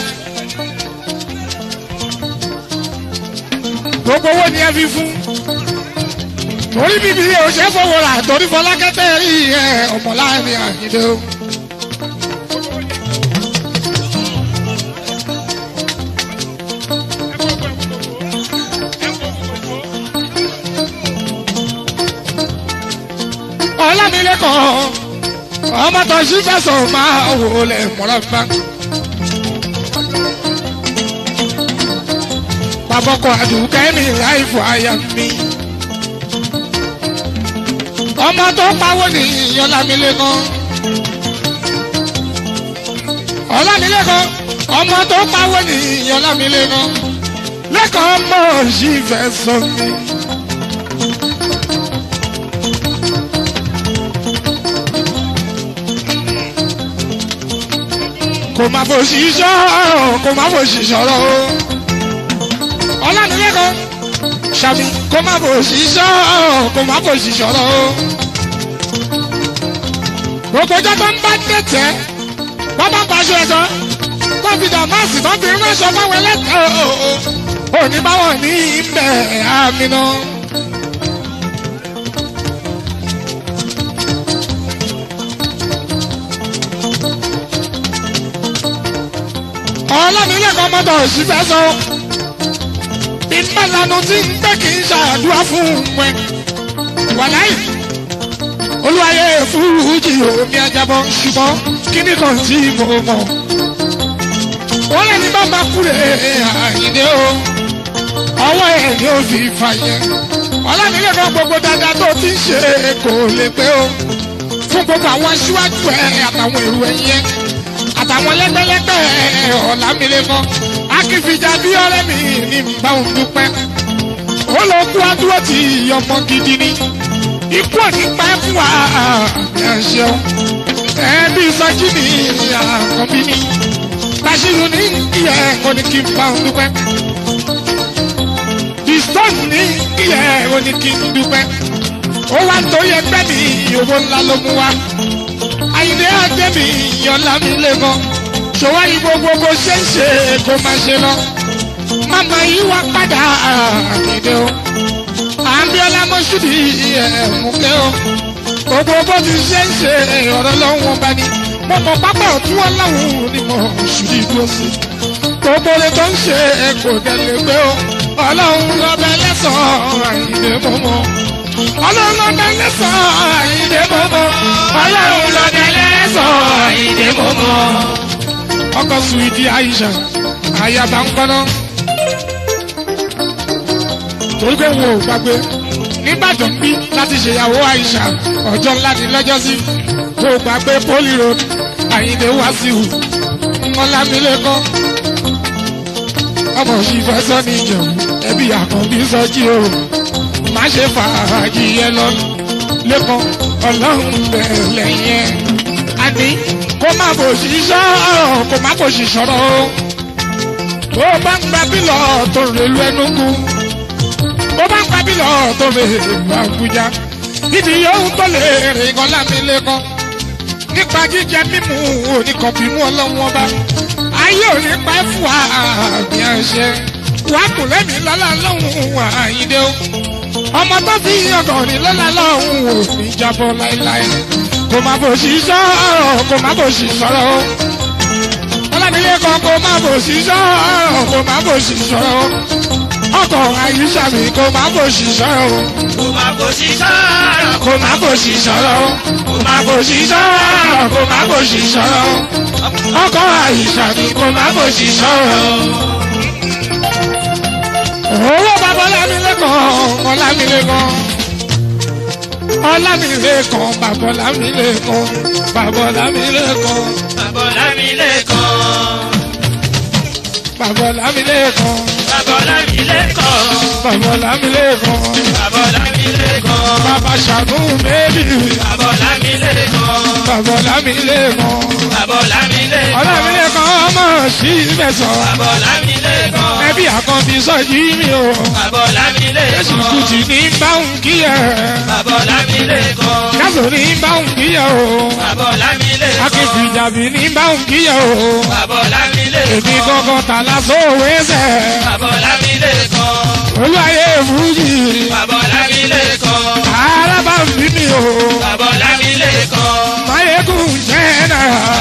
gbogbo owó ni ẹ fi fún. torí bíbí o ṣe fowó rà torí fọlákẹ́tẹ́ rí ẹ ọmọláàrin àyíndé o. ọlámilẹ́kọ̀ọ́ ọmọ tó ṣí fẹsọ̀ máa wò lẹ̀ mọ́lọ́fà. Babọ́kọ̀ àdùkẹ́ mi láìfọ àyà mi. Ọmọ tó pawó ní Ọlámilékan. Ọlámilékan ọmọ tó pawó ní Ọlámilékan. Lẹ́kọ̀ọ́ mọ̀ ṣí fẹsọ̀ mi. kò má fò sí sọ̀rọ̀ kò má fò sí sọ̀rọ̀ o. ọlọ́nilẹ́kọ̀ọ́ sàmì kò má fò sí sọ̀rọ̀ kò má fò sí sọ̀rọ̀ o. gbogbo ọjọ́ tó ń bá tẹ̀tẹ̀ wọ́n bá paṣọ ẹ̀sọ́ kọ́fíìdà máàsì tó fi ránṣọ fáwọn ẹlẹ́tọ̀ọ́ òní báwọn ní ibẹ̀ àmì náà. ọlọ́nilẹ́kọ̀ọ́ mọ́tò òṣìfẹ́ sọ. ìmọ̀lànà tí ń gbé kì í ṣàdúrà fún wọn. wàláì olúwayé fúrúùjì omi ajábọ̀ ṣùgbọ́n kíní kan tí mo mọ̀. wọ́n lè ní bá máa kúrè àyíndé o. ọwọ́ ẹ̀ ni ó fi fà yẹn. ọlọ́nilẹ́kọ̀ọ́ gbogbo dáadáa tó ti ń ṣe kò lè pé o. fún gbogbo àwọn aṣíwájú ẹ̀ àtàwọn èrò ẹ̀yẹ àtàwọn lẹ́gbẹ́lẹ́gbẹ́ ọ̀làmìlẹ́kọ́ akínfìjà bí ọ̀rẹ́ mi ní bá òun dúpẹ́ ó lọ kú adúró tí ọmọ gidi ni ikú òní pẹ́ fún wa ẹ̀ ṣeun ẹbí sọjí ni àkọ́bí ni Bashiru ní ìyẹ́ ẹ̀kọ́ ní kí n bá òun dúpẹ́ the stone ní ìyẹ́ ẹ̀kọ́ ní kí n dúpẹ́ ó wá ń torí ẹgbẹ́ mi owó ńlá ló mú wa àyìnlé àgbẹ̀ mi yọ̀ọ́lá mi lẹ́kọ̀ọ́ ṣòwò yìí gbogbo bó ṣe ń ṣe kó máa ṣe lọ mama yìí wá padà àkìdé o àbíọ́lá mọ́ṣúdì ẹ̀ẹ́mùkẹ́ o gbogbo bó ti ṣe ń ṣe ọ̀rọ̀ lọ́wọ́ bá ní mo mọ̀ pápá ọ̀tún ọlọ́run ni mo ṣùdí dúró sí gbogbo rẹ̀ tó ń ṣe kò tẹ̀lé pé o ọlọ́run lọ́bẹ̀ lẹ́sàn-án àyìnlé mọ́mọ́ ọlọ́run lọ́bẹ̀ lẹ́sàn-án àyìnlé mọ́mọ́ ọlọ́run lọ́bẹ̀ lẹ́sàn-án àyìnlé mọ́mọ́ ọkọ̀ suwidi aisha ayaba ń kọ́nà torí pé wọn ò gbàgbé nìbàdàn bí láti ṣèyàwó aisha ọjọ́ ńlá ní lọ́jọ́sí kó o gbàgbé poli road àyìnlé wàsíù ńlọlámilẹ́kọ́ ọmọ òsì fẹ́ sọ ní ìjẹun ẹbí àkànbí sọjí o má ṣe fàájì yẹn lọ lẹ́kọ̀ọ́ ọlọ́run bẹ̀rẹ̀ lẹ́yìn ẹ̀ àní kó má bò sí sọ̀rọ̀ kó má bò sí sọ̀rọ̀ o. bó bá ń gba bílọ̀ tó rèlú ẹnugu bó bá ń gba bílọ̀ tó rèlú àbújá ibi yòówù tó lè rìn kan lámìlẹ́kọ́ nípa jíjẹ mímu oníkọ̀bímú ọlọ́wọ́n bá ayé ò ní pẹ́ fún wa àmì àṣẹ wà á kùn lẹ́mìí lọ́la lọ́hùn àyíndé o ọmọ tó fi ọkọ̀ ní lọ́la lọ́hùn ò ní jábọ́ láéláé kò má bò sí sọ̀rọ̀ kò má bò sí sọ̀rọ̀ o. ọlọ́dúnlé kan kò má bò sí sọ̀rọ̀ kò má bò sí sọ̀rọ̀ o. ọkọ̀ àyíṣà mi kò má bò sí sọ̀rọ̀ o. kò má bò sí sọ̀rọ̀ kò má bò sí sọ̀rọ̀ o. kò má bò sí sọ̀rọ̀ kò má bò sí sọ̀rọ̀ o. ọkọ̀ àyíṣà mi kò má bò sí sọ̀rọ̀ o. owó bàbá ọlámilẹ́kọ̀ọ́ ọlámilẹ́kọ̀ọ́ ọlámilẹ́kan bàbá ọlámilẹ́kan bàbá ọlámilẹ́kan bàbá Ọlámilékan bàbá ọlámilẹ́kan bàbá Ọlámilékan bàbá ọlámilẹ́kan bàbá Ọlámilékan bàbá ṣàánú méjì bàbá Ọlámilékan bàbá ọlámilẹ́kan bàbá Ọlámilékan ọlámilẹ́kan ọmọ sí mẹ́sàn bàbá Ọlámilékan ẹbí àkànbí sọ́jí mi o bàbá jésù Ọlámilékan kùtì ní báwọn kíyẹ bàbá Ọlámilékan jásò ní báwọn kíyẹ o bàbá Ọlámilékan akéfì ìjàbí ní báwọn kíyẹ o bàbá Ọlámilékan èmi gangan tàlà sóòwé ẹsẹ̀. bàbá Ọlámilékan olùwàyè fújì bàbá Ọlámilékan araba ń bí mi o bàbá Ọlámilékan mayegun jẹ́nà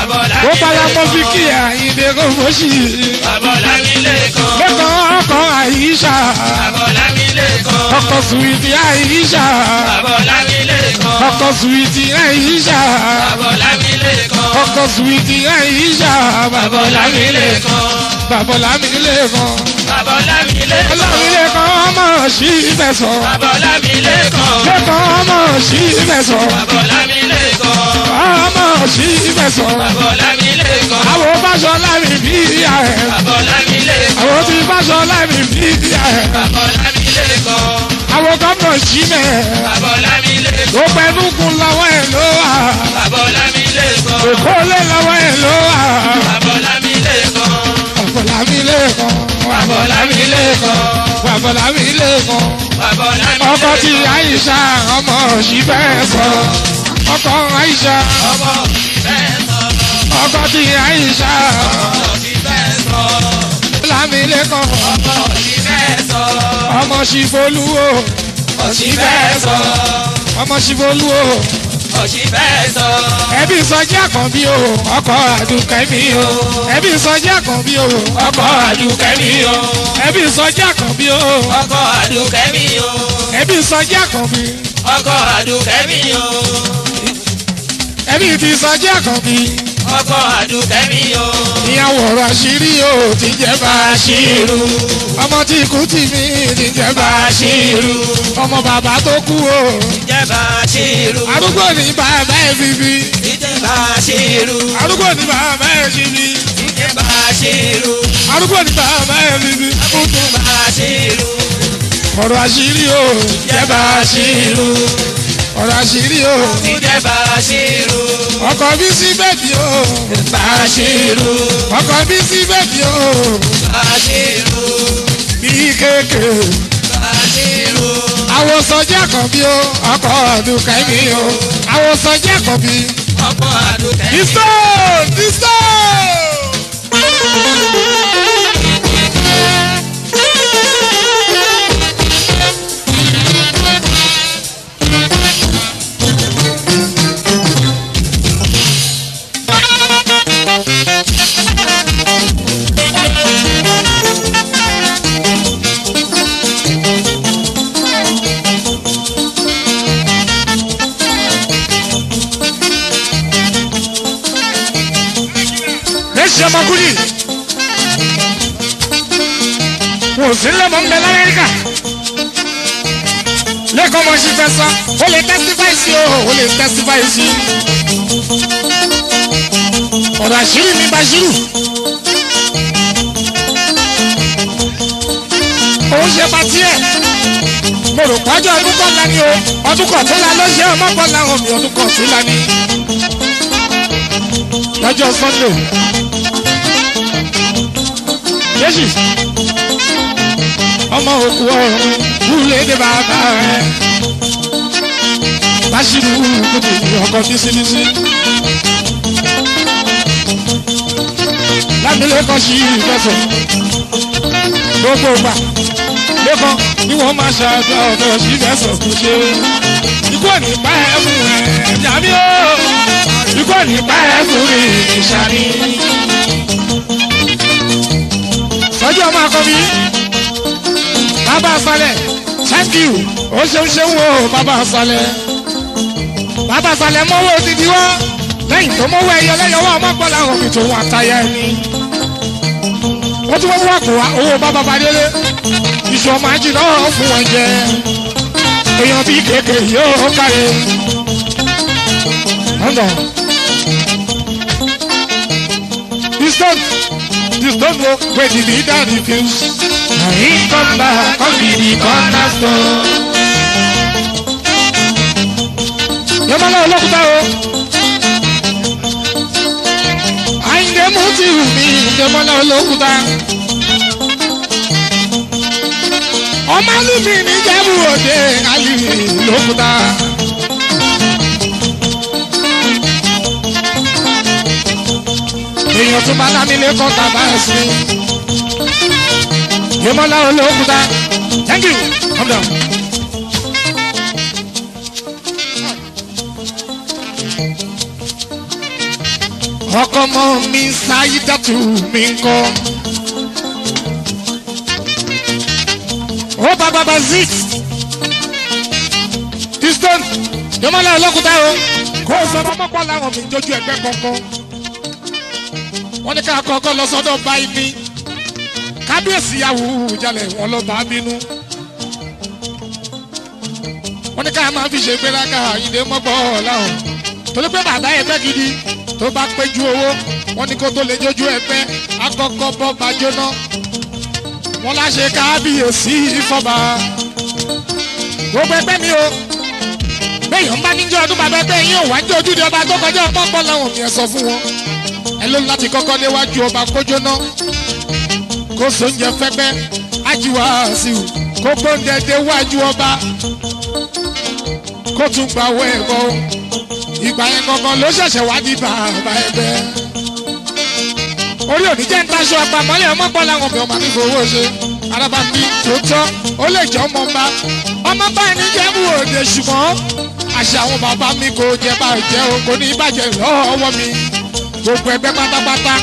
ó palamọ́ fi kí àyíndé kò fọ́sì bàbá Ọlámilékan lẹ́kọ̀ọ́ ọkọ̀ àyíṣà bàbá Ọlámilékan ọkọ̀ suwìtì àyíṣà bàbá Ọlámilékan ọkọ̀ suwìtì àyíṣà bàbá Ọlámilékan ọkọ̀ suwìtì àyíṣà bàbá Ọlámilékan bàbá lámìlẹ́kan bàbá Ọlámilékan lámìlẹ́kan ọmọ sí ìfẹsọ̀ bàbá Ọlámilékan lẹ́kọ̀ọ́ ọmọ sí ìfẹsọ̀ bàbá Ọlámilékan ọmọ sí ìfẹsọ̀. bàbá Ọlámilékan àwọn fásọlá mi bí ìyá ẹ̀. bàbá Ọlámilékan àwọn tí fásọlá mi bí ìyá ẹ̀. bàbá Ọlámilékan àwọn gómìnà jí mẹ́. bàbá Ọlámilékan ó pẹ̀lú kun lọ́wọ́ ẹ̀ ló wà. bàbá Ọlámilékan èkó lé lọ́wọ́ ẹ̀ ló wà. bàbá Ọlámilékan àbọ̀là mi lè kàn. bàbá Ọlámilékan àbọ̀là mi lè kàn. bàbá ọkọ tí Ọlámilékan àyíṣà ọmọ òṣì fẹ́ sọ. ọkọ àyíṣà ọmọ bẹ́ẹ̀ sọ ọkọ tí àyíṣà ọmọ sí bẹ́ẹ̀ sọ lámìlẹ́kàn ọmọ sí bẹ́ẹ̀ sọ ọmọ ṣìfolúwo ọ̀sí bẹ́ẹ̀ sọ ọmọ ṣìfolúwo. ọ̀sí bẹ́ẹ̀ sọ ẹbí sọjí àkànbí o ọkọ àdùkẹ́ mi o ẹbí sọjí àkànbí o ọkọ̀ àdùkẹ́ mi o ẹbí sọjí àkànbí o ọkọ̀ àdùkẹ́ mi o ẹbí sọjí àkànbí ọkọ̀ àdùkẹ́ mi o ẹbí ti sọjí àkànbí ọkọ̀ àdùkẹ́ mi o ìyàwó ọ̀rọ̀ àṣírí o ti jẹ́ bá a ṣírú ọmọ tí ikú tì mí ti jẹ́ bá a ṣírú ọmọ bàbá tó kú o ìjẹba ṣírù arúgbó ní bàbá ẹ̀ bíbí ìjẹba ṣírù arúgbó ní bàbá ẹ̀ bíbí ìjẹba ṣírù arúgbó ní bàbá ẹ̀ bíbí ìjẹba ṣírù ọ̀rọ̀ àṣírí o jẹ́ bá a ṣírú ọ̀rọ̀ àṣírí o. ìjẹba ṣírù ọkọ bí sí bẹ́ẹ̀bì o bá ṣírù ọkọ bí sí bẹ́ẹ̀bì o bá ṣírù bí kéèké bá ṣírù àwòsànjẹ́ àkànbí o ọkọ̀ ọdún kẹ́mi o àwòsànjẹ́ àkànbí. ọkọ̀ àdùkẹ́. disto disto. lẹ́sìn ọmọkùnrin wọn ò sí lẹ́mọ̀ ń bẹ lamẹ́ríkà lẹ́kọ̀ọ́ mọ̀ sí fẹ́ sọ ó lè testify sí o ó lè testify sí ọ̀rọ̀ àṣírí mi Bashiru òun ṣe pàtí ẹ̀ mo rò pọ́jọ́ ọdún kan la ni o ọdún kan tó la ló ṣe ọmọ kan láwọn mi ọdún kan tó la ni lọ́jọ́ Sunday jésù ọmọ òkú ọ̀run wúlé dé bàbá rẹ̀ Bashiru kùtù ọkọ̀ bísíbísí lámìlẹ́kọ̀ sí ìfẹsọ̀ gbogbo gbà lẹ́kọ̀ ni wọ́n máa ṣàdúrà ọ̀dọ̀ sí ìfẹsọ̀ kò ṣe ikú ò ní pa ẹ́ fún ẹ̀ jàmí o ikú ò ní pa ẹ́ fún mi ìṣàní sọ́jú ọmọ akọbí bàbá asalẹ̀ thank you ó ṣeun ṣeun o bàbá asalẹ̀ bàbá asalẹ̀ mọ́wọ́ odidi wá lẹ́yìn tó mọ́wọ́ ẹyọ lẹ́yọwọ́ ọmọ gbọ́dọ̀ àwọn òbí tòun àtàyà ẹni ó tún wọ́n wá kó wa owó bàbá badélé iṣu ọmọ ajì náà fún wọn jẹ èèyàn bíi kéèké yóò káre ọ̀nà distant distant wo wey the leader refuse na him come back come be the cornerstone. yọmọlá olókùtà o àyìndé mú ti wù mí yọmọlá olókùtà ọmọ alùmí ní jẹ́bù òde alùmí olókùtà. èèyàn tún bá lámìlẹ̀ kọ́ tàbá ẹ̀sìn. Yémọ́lá olókùúta. Thank you. Come down. Ọkọ mọ mi ṣáyídàtú mi ń kọ́. Ó bá bàbá zik. Diston. Yémọ́lá olókùúta o. Kó o sọ ọmọ pọ̀ láwọn mi jójú ẹgbẹ́ kankan wọ́n ní ká kọ́kọ́ lọ sọ́dọ̀ báyìí ní kábíyèsí yahoo jalè wọn lọ bá bínú wọ́n ní ká máa fi ṣe gbéraga ìdè mọ́gbọ́ láwọn torí pé bàbá ẹgbẹ́ gidi tó bá péjú owó wọ́n ní kó tó lè jójú ẹgbẹ́ akọ́kọ́ bọ́ bá jóná wọ́n láṣẹ kábíyèsí ìfọ̀bà gbogbo ẹgbẹ́ mi o bẹ́ẹ̀ bá níjọ́ ọdún bàbá ẹgbẹ́ yín ò wá jẹ́ ojúde ọba tó kọjá ọmọ pọ̀ láwọn mi ẹ̀ sọ fún wọn ẹ ló láti kọ́kọ́ déwájú ọba kójó náà kó sóúnjẹ fẹ́gbẹ́ ájíwá sí i kó gbóúnjẹ déwájú ọba kó tún gba owó ẹ̀kọ́ ìgbà yẹn gangan ló ṣẹ̀ṣẹ̀ wá di bàbá ẹgbẹ́ orí òní jẹ́ ń taṣọ ọgbà mọ́lẹ̀ ọmọ gbọ́ làwọn ọmọ ọmọ mi fowó ṣe araba mi tó tọ́ ó lè jẹ́ ọmọ ọba ọmọ bá ẹni jẹ́ bú òde ṣùgbọ́n àṣà àwọn bàbá mi kò jẹ́ bá jẹ́ o kò ní bàjẹ́ lọ́wọ́ mi gbogbo ẹgbẹ́ pátápátá.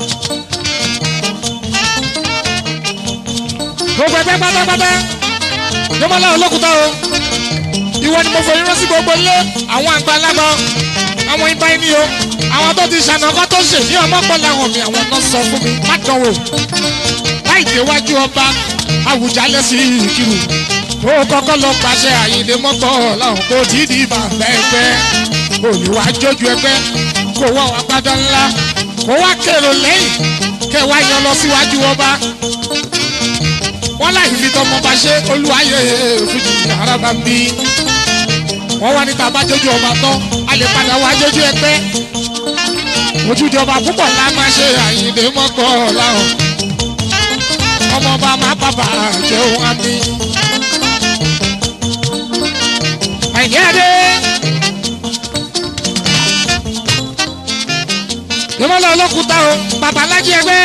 gbogbo ẹgbẹ́ pátápátá yọmọlá olókùúta o ìwọ ni mo fọ irun sí gbogbo ilé àwọn àgbàlagbà àwọn ibà ẹni o àwọn tó ti ṣànà ọkọ tó ṣe ní ọmọ pọ̀ làwọn mi àwọn náà sọ fún mi má dánwò láì déwájú ọba Àwùjalẹ̀ sí ìkírù kó kọ́kọ́ lọ pàṣẹ àyèdè mọ́tò làwọn kò tí ì di bàbá ẹgbẹ́ olùwà jójú ẹgbẹ́ kó wá wá gbádọ́ ńlá kó wá kèrò lẹ́yìn kẹ wá yan lọ síwájú ọba wọ́n láì fi tọmọ bá ṣe olúwayé fújì araba ń bí wọ́n wá níta bá jójú ọba tán a lè padà wá jójú ẹgbẹ́ ojúde ọba púpọ̀ la máa ṣe àyìndé mọ́kọ́ láwọn ọmọ ọba máa bàbà jẹun àmì àyẹ́dẹ́. ìmọ̀lẹ̀ olókùúta o babalájí ẹgbẹ́.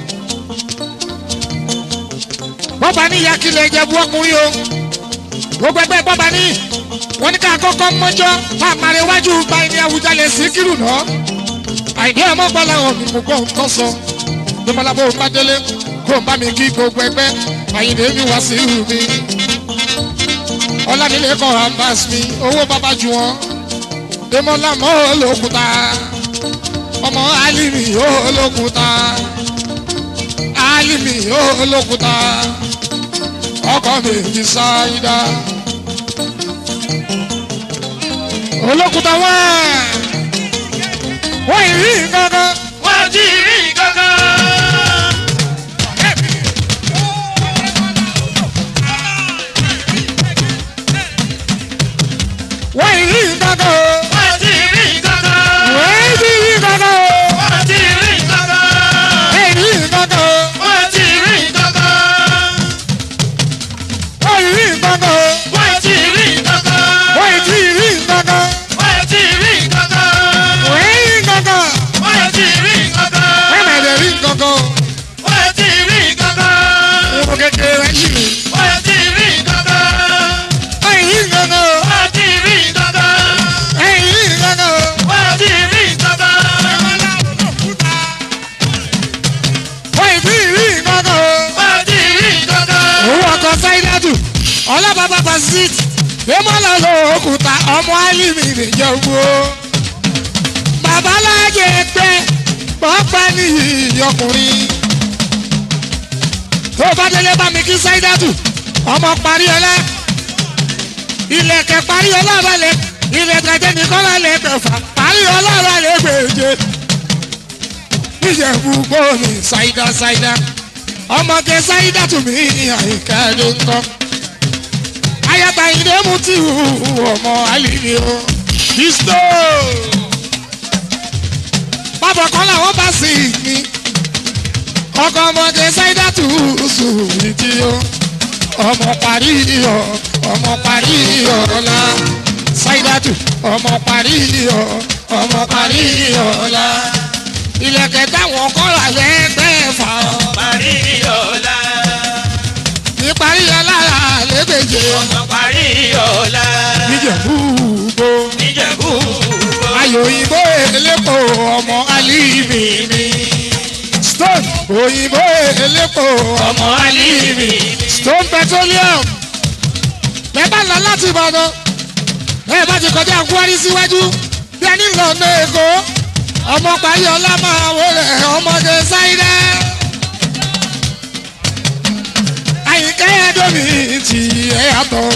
bọ́ba ní ìyákilẹ̀ ìjẹ̀bú ọkùnrin o gbogbo ẹgbẹ́ bọ́ba ní wọ́n ní ká kọ́kọ́ mọ́jọ́ tá a máa rẹ wájú gba ẹni Awùjalẹ̀ Síkírù náà àìní ọmọ gbọ́dọ̀ hàn mí mo gbọ́ nǹkan sọ ìmọ̀lẹ̀ bó ń bá délé kó ń bá mi kí gbogbo ẹgbẹ́ àyìnbó mi wá sí ìlú mi ọlámilé kan ambas mi owó bàbá ju wọn ìmọ̀lẹ̀ mọ́ olókùúta ọmọ alimi olókùúta alimi olókùúta ọkọ mi fi ṣáídá olókùúta wọn wọn ìrí nǹkankan wọ́n ti rí kankan. wọn ìrí nǹkankan o wọ́n ti rí kankan. wọn ìrí nǹkankan o wọ́n ti rí kankan. wọn ìrí nǹkankan o wọ́n ti rí kankan. wọn ìrí nǹkankan o wọ́n ti rí kankan. wọn ìtí ìrí nǹkankan wọ́n ti rí kankan. wọn ìrí nǹkankan wọ́n ti rí kankan. wọn mẹ̀lẹ̀ rí nǹkankan o wọ́n ti rí kankan. ìwọ kékeré yìí wọ́n ti rí kankan. wọn ìrí nǹkankan o wọ́n ti rí kankan. wọn ìrí nǹkankan o. wọ́n ti rí kankan. wọ́n ì tí ì rí nǹkan kan o. wọ́n ti rí kankan. òun ọkọ̀ sáídàtù ọlọ́bàbà basit lẹ́mọ́lá ló òkúta ọmọ alimi nìjọba o. babalájẹ pé pọ́pá nìyí ọkùnrin. tó bá délé bá mi kí sáídàtù ọmọ parí ọlá. ilẹ̀kẹ̀ parí ọlá balẹ̀ ilẹ̀kẹ̀ jẹ́ nìkan balẹ̀ kẹfà parí ọlá balẹ̀ gbèjè. níjẹ̀bú gbòòmì sáídà sáídà ọmọge sáyidá tún mí àyíká ló ń kọ́. ayata ìdè mú tí hu ọmọ àlìní o. kristo. bàbá kan làwọn bá sì ní. ọkọ ọmọge sáyidá tún sùn ní tí o. ọmọ parí iyọ̀ ọmọ parí iyọ̀ ọ̀la. sáyidá tún ọmọ parí iyọ̀ ọmọ parí iyọ̀ ọ̀la. ilẹ̀kẹ̀ táwọn kọ́ra lẹ́gbẹ̀ẹ́ fà ọ́ parí ọ̀la. ìparí alára lébèje ọmọ parí ọ̀la. níjẹ̀bú gbó níjẹ̀bú. ayò òyìnbó elépo ọmọ alíbi mi stone òyìnbó elépo ọmọ alíbi stone petroleum bẹ́ẹ̀ bá lọ láti ìbàdàn bẹ́ẹ̀ bá ti kọjá kwari síwájú bí ẹni lọ ní èkó ọmọ parí ọlá máa wọlé ọmọdé sáyidá àyíká ẹ̀dọ́mì ti ẹ̀ yàtọ̀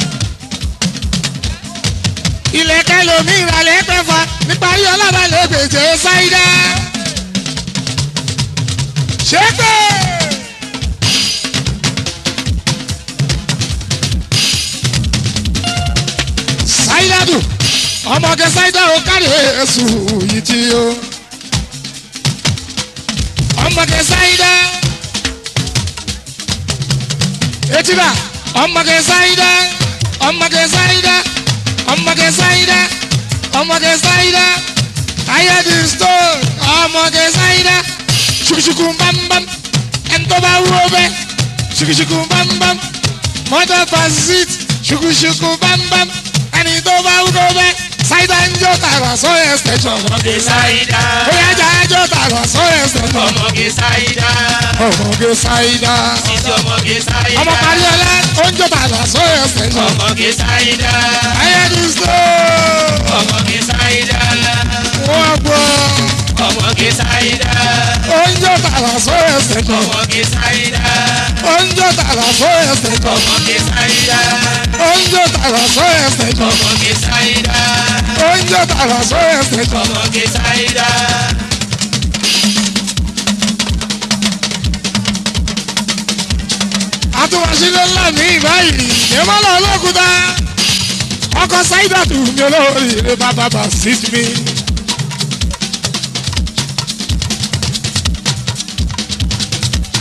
ilẹ̀kẹ́ lomi ìrànlẹ́ pẹ́fà níparí ọlọ́balẹ̀ gbèjè sáyidá ṣépè. sáyidádù ọmọge sáyidá o kárí èsù yìí tí o ọmọge sáyidá etíba ọmọge sáyidá ọmọge sáyidá ọmọge sáyidá ọmọge sáyidá ayédi stone ọmọge sáyidá ṣùkùṣùkù bámbám ẹnitọ́ bá wúwo bẹ́ ṣùkùṣùkù bámbám mọ́tò pàṣít ṣùkùṣùkù bámbám ẹni tó bá wúwo bẹ́ sáyidá ń jó tààrà sóyè station ọmọge sáyidá. bóyá jà á jó tààrà sóyè station ọmọge sáyidá. ọmọge sáyidá títí ọmọge sáyidá. ọmọ parí ọlá ó ń jó tààrà sóyè station ọmọge sáyidá. ayédi stone ọmọge sáyidá. wọ́n gbọ́. ọmọge sáyidá. Oúnjẹ tààrà sóyè sẹ̀kọ̀. ọmọge sáyidá. Oúnjẹ tààrà sóyè sẹ̀kọ̀. ọmọge sáyidá. Oúnjẹ tààrà sóyè sẹ̀kọ̀. ọmọge sáyidá. Oúnjẹ tààrà sóyè sẹ̀kọ̀. ọmọge sáyidá. Àtúwàsílẹ̀ ńlá ní ìbáyìí. Ìmọ̀lá olókùúta. Ọkọ̀ Sáídàtù mi olórí ilé bàbá bà sí mi.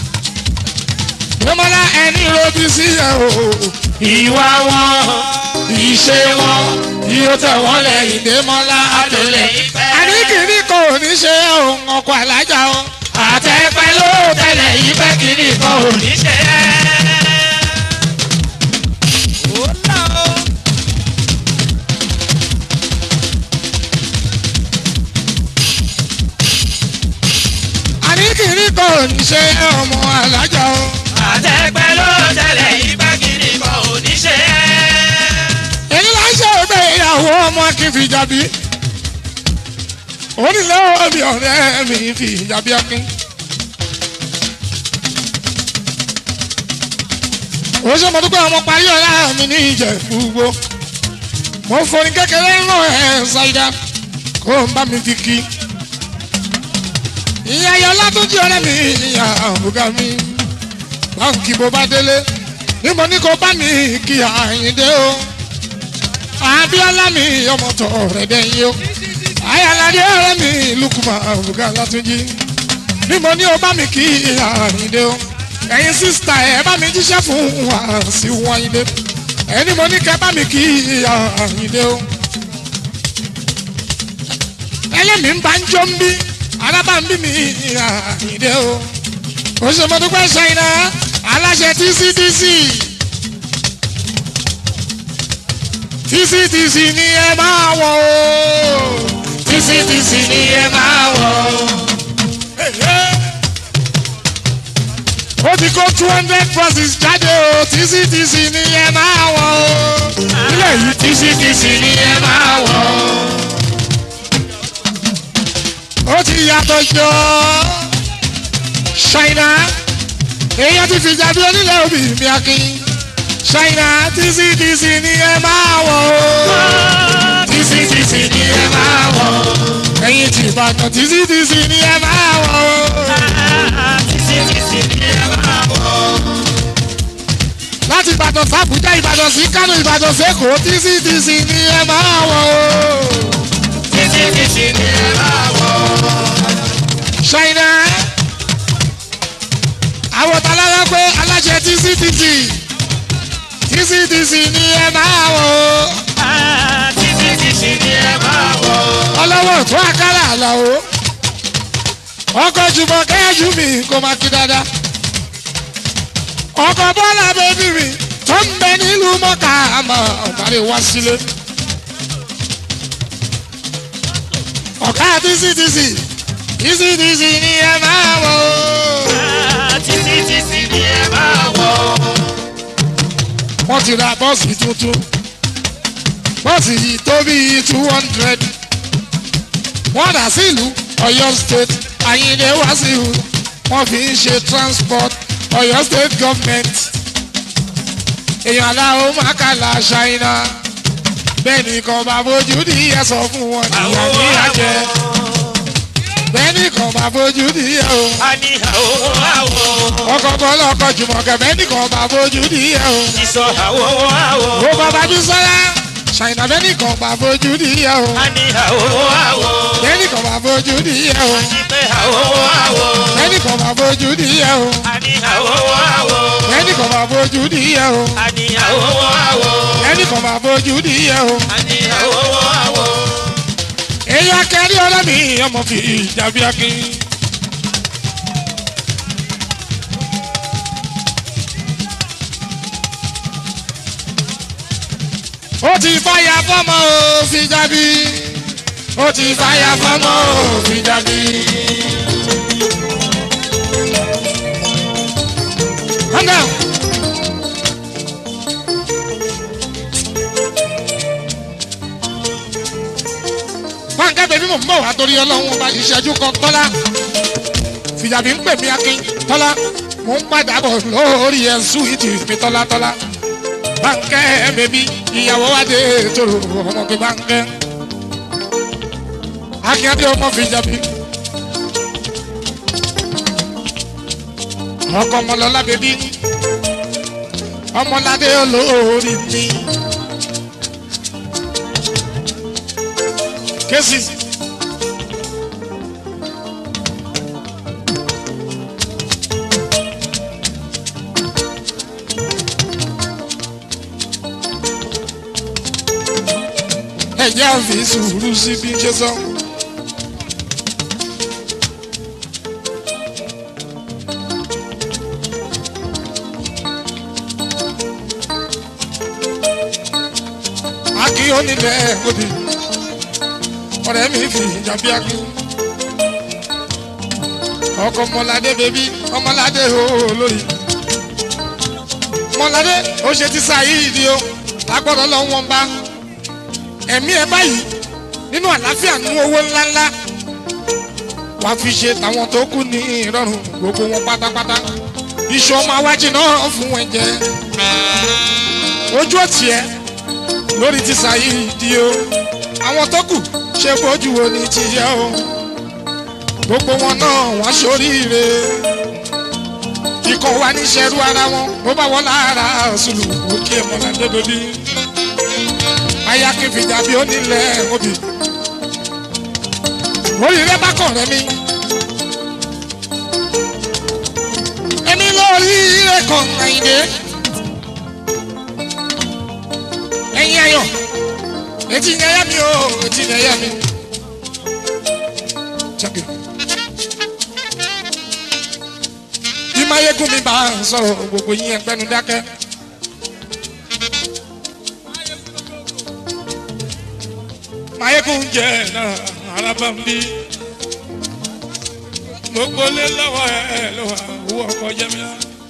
Ìmọ̀lá ẹni robi sí ẹ̀ o. ìwà wọn ìṣe wọn yóò tẹ̀ wọ́n lẹ́yìn dé mọ́lá Adùnlé ìfẹ́. àní kìíní kò ní ṣe ohun ọkọ̀ alájà o. àtẹ̀pẹ́ ló tẹ̀lé ìfẹ́ kìíní kan ò ní ṣe é. Ó là ó. àní kìíní kò ní ṣe ọmọ alájà o. àtẹ̀pẹ́ ló tẹ̀lé ìfẹ́ kìíní kan ò ní ṣe é. èyí là ń ṣe òbẹ̀ ìyàwó ọmọ kí n fi jàbí. onílé omi ọ̀rẹ́ mi fi jàbí akin. ó ṣe mo dúpẹ́ ọmọ parí ọ̀la mi ní ìjẹ̀búgbó. mo forí kékeré ràn ẹ́ ṣáídá kó n bá mi fi kí. ìyá ayọ̀ látúnjì ọ̀rẹ́ mi ìyá àbúgá mi. báńkì bó bá délé ní mo ní kó bá mi kí àyíndé o abiola mi ọmọ tọ rẹ dẹyìn o ayalade ọ̀rẹ́ mi lukuma abuga latunji bí mo ní o bá mi kí àyìndé o ẹ̀yin sísítà ẹ bá mi jíṣẹ́ fún wa sí wáyìndé ẹni mo ní kẹ́ bá mi kí àyìndé o ẹlẹ́mi ń bá ń jó ń bí alábà ń bí mi àyìndé o o ṣe mo dúpẹ́ ṣáínà aláṣẹ tcdc. tctc ni ẹ máa wọ̀ o. tctc ni ẹ máa wọ̀. ó ti kó two hundred buses jáde o tctc ni ẹ máa wọ̀ o. ilé yìí tctc ni ẹ máa wọ̀. ó ti yàtọ̀ jọ. ṣáínà èèyàn ti fìjà bí onílẹ̀ òbí mi akin. ṣáínà tctc ni ẹ máa wọ̀ o. tctc ni ẹ máa wọ̀. ẹ̀yin ti ìbàdàn tctc ni ẹ máa wọ̀ o. tctc ni ẹ máa wọ̀. láti ìbàdàn sàbújá ìbàdàn sí kánò ìbàdàn sẹ́kọ̀ọ́ tctc ni ẹ máa wọ̀ o. tctc ni ẹ máa wọ̀. ṣáínà àwọn talára pé aláṣẹ tctc tctc ni ẹ máa wọ̀ o. tctc ni ẹ máa wọ̀. ọlọ́wọ́ tó àkàrà àlàó ọkọ̀ jùmọ̀ kẹ́yẹ́jú mi kò máa kí dáadáa ọkọ̀ bọ́lá bẹ́bí mi tó ń bẹ nílùú mọ́kà àmọ́ ọ̀bàrẹ̀ wá sílé ọ̀ká tctc tctc ni ẹ máa wọ̀ o. tctc ni ẹ máa wọ̀. wọ́n ti ra bọ́ọ̀sì tuntun bọ́ọ̀sì yìí tó bí two hundred wọ́n dà sí ìlú ọ̀yọ́ state àyìnlé wàsíù wọ́n fi ń ṣe transport ọ̀yọ́ state government èèyàn aláwo mákàlà ṣáínà bẹ́ẹ̀ ni kan bá bójú ní ẹ sọ fún wọn níyà ní àjẹ bẹ́ẹ̀ ni kan bá bójú ní ẹ o a ní àwọ̀ àwọ̀. ọkọ̀ bọ́lá ọkọ̀ jùmọ̀kẹ́ bẹ́ẹ̀ ni kan bá bójú ní ẹ o. ìsọ̀ àwọ̀ àwọ̀. ó bàbá bí sọ́lá ṣàìnà bẹ́ẹ̀ ni kan bá bójú ní ẹ o. a ní àwọ̀ àwọ̀. bẹ́ẹ̀ ni kan bá bójú ní ẹ o. pé àwọ̀ àwọ̀. bẹ́ẹ̀ ni kan bá bójú ní ẹ o. a ní àwọ̀ àwọ̀. bẹ́ẹ̀ ni kan bá bójú ní ẹ o. a ní àwọ̀ àwọ̀. bẹ́ẹ̀ ni kan bá bójú ní ẹ o. a ní àwọ̀ àwọ̀. èyí akẹ́rí ọ̀rẹ́ mi ọmọ fi ìjàbí akin. ó ti fàyà fọ́mọ ò fi jábí. ó ti fàyà fọ́mọ ò fi jábí. Calm down. Fáńkà bèbí mò ń bọ̀ wá torí ọlọ́run ọba ìṣẹ́jú kan tọ́lá. Fìjàbí ń pè mí akin tọ́lá. Mò ń padà bọ̀ lórí ẹ̀sùn ìtì mi tọ́lá tọ́lá. Báńkẹ́ bèbí ìyàwó wa dé tòrò ọmọ pé báńkẹ́. Akin adé ọmọ fìjàbí. Ọkọ ọmọlọ́lá bèbí. Ọmọládé olórí mi. Kesi. ẹ̀jẹ̀ àfi sùúrù sí bí n ṣe sọ. akí onílẹ̀ òbí ọ̀rẹ́ mi fi ìjàmbí akí ọkọ̀ ọmọládé bèbí ọmọládé olórí ọmọládé ó ṣe ti sáyé ìdí o lágbọ́dọ̀ lọ wọn bá ẹ̀mí ẹ báyìí nínú àlàáfíà nú owó ńláńlá wàá fi ṣe tàwọn tó kù ní ìrọ̀rùn gbogbo wọn pátápátá iṣu ọmọ awájì náà fún wọn jẹ ojú ọ̀tí ẹ lórí ti sáyé ìdí o àwọn tó kù ṣe bójú wo ni ti yẹ o gbogbo wọn náà wá sóríire ikọ̀ wa ní ṣẹ́rú ara wọn ó bá wọn lára ṣùlù òkè mọ́ládé lórí aya kí n fìjà bí ó nílẹ̀ obì oríire bá kàn rẹ mi èmi lórí ire kan àyìnlé ẹ̀yin ayọ̀ etí ni ẹyẹ mi o etí ni ẹyẹ mi. Check it. bí mayegun mi bá ń sọ̀rọ̀ gbogbo yín ẹgbẹ́nu dákẹ́. mayegun jẹ́ náà alábàmbí gbogbo lé lọ́wọ́ ẹ̀ lọ́wọ́ owó ọkọ̀ jẹ́míà.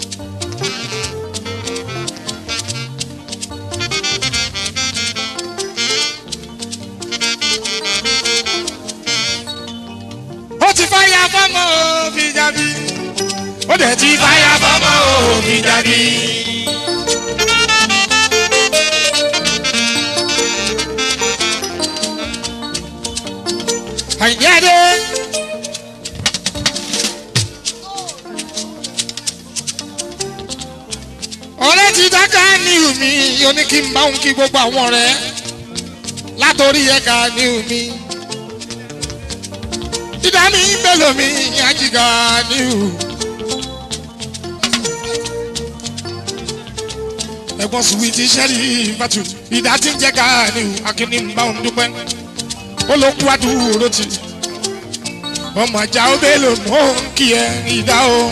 ó ti fáyà fọ́mọ́ òfin jábí ó dẹ̀ ti fáyà fọ́mọ́ òfin jábí. àyìnbí adé. ọ̀rẹ́ ti dáká ní omi oní kí n bá òun kí gbogbo àwọn ọ̀rẹ́ látòrí ẹ̀ka ní omi dídá mi bẹ́lò mi ajíga ní o. ẹ̀gbọ́n sùwìtì sẹ́rí ìbátú ìdá tí ń jẹ́ ká ní o akíní ń bá òun dúpẹ́ ó ló kú àdúró tì ọmọ ajá ó bẹ́ẹ̀ lò mọ́ kí ẹ ìdá o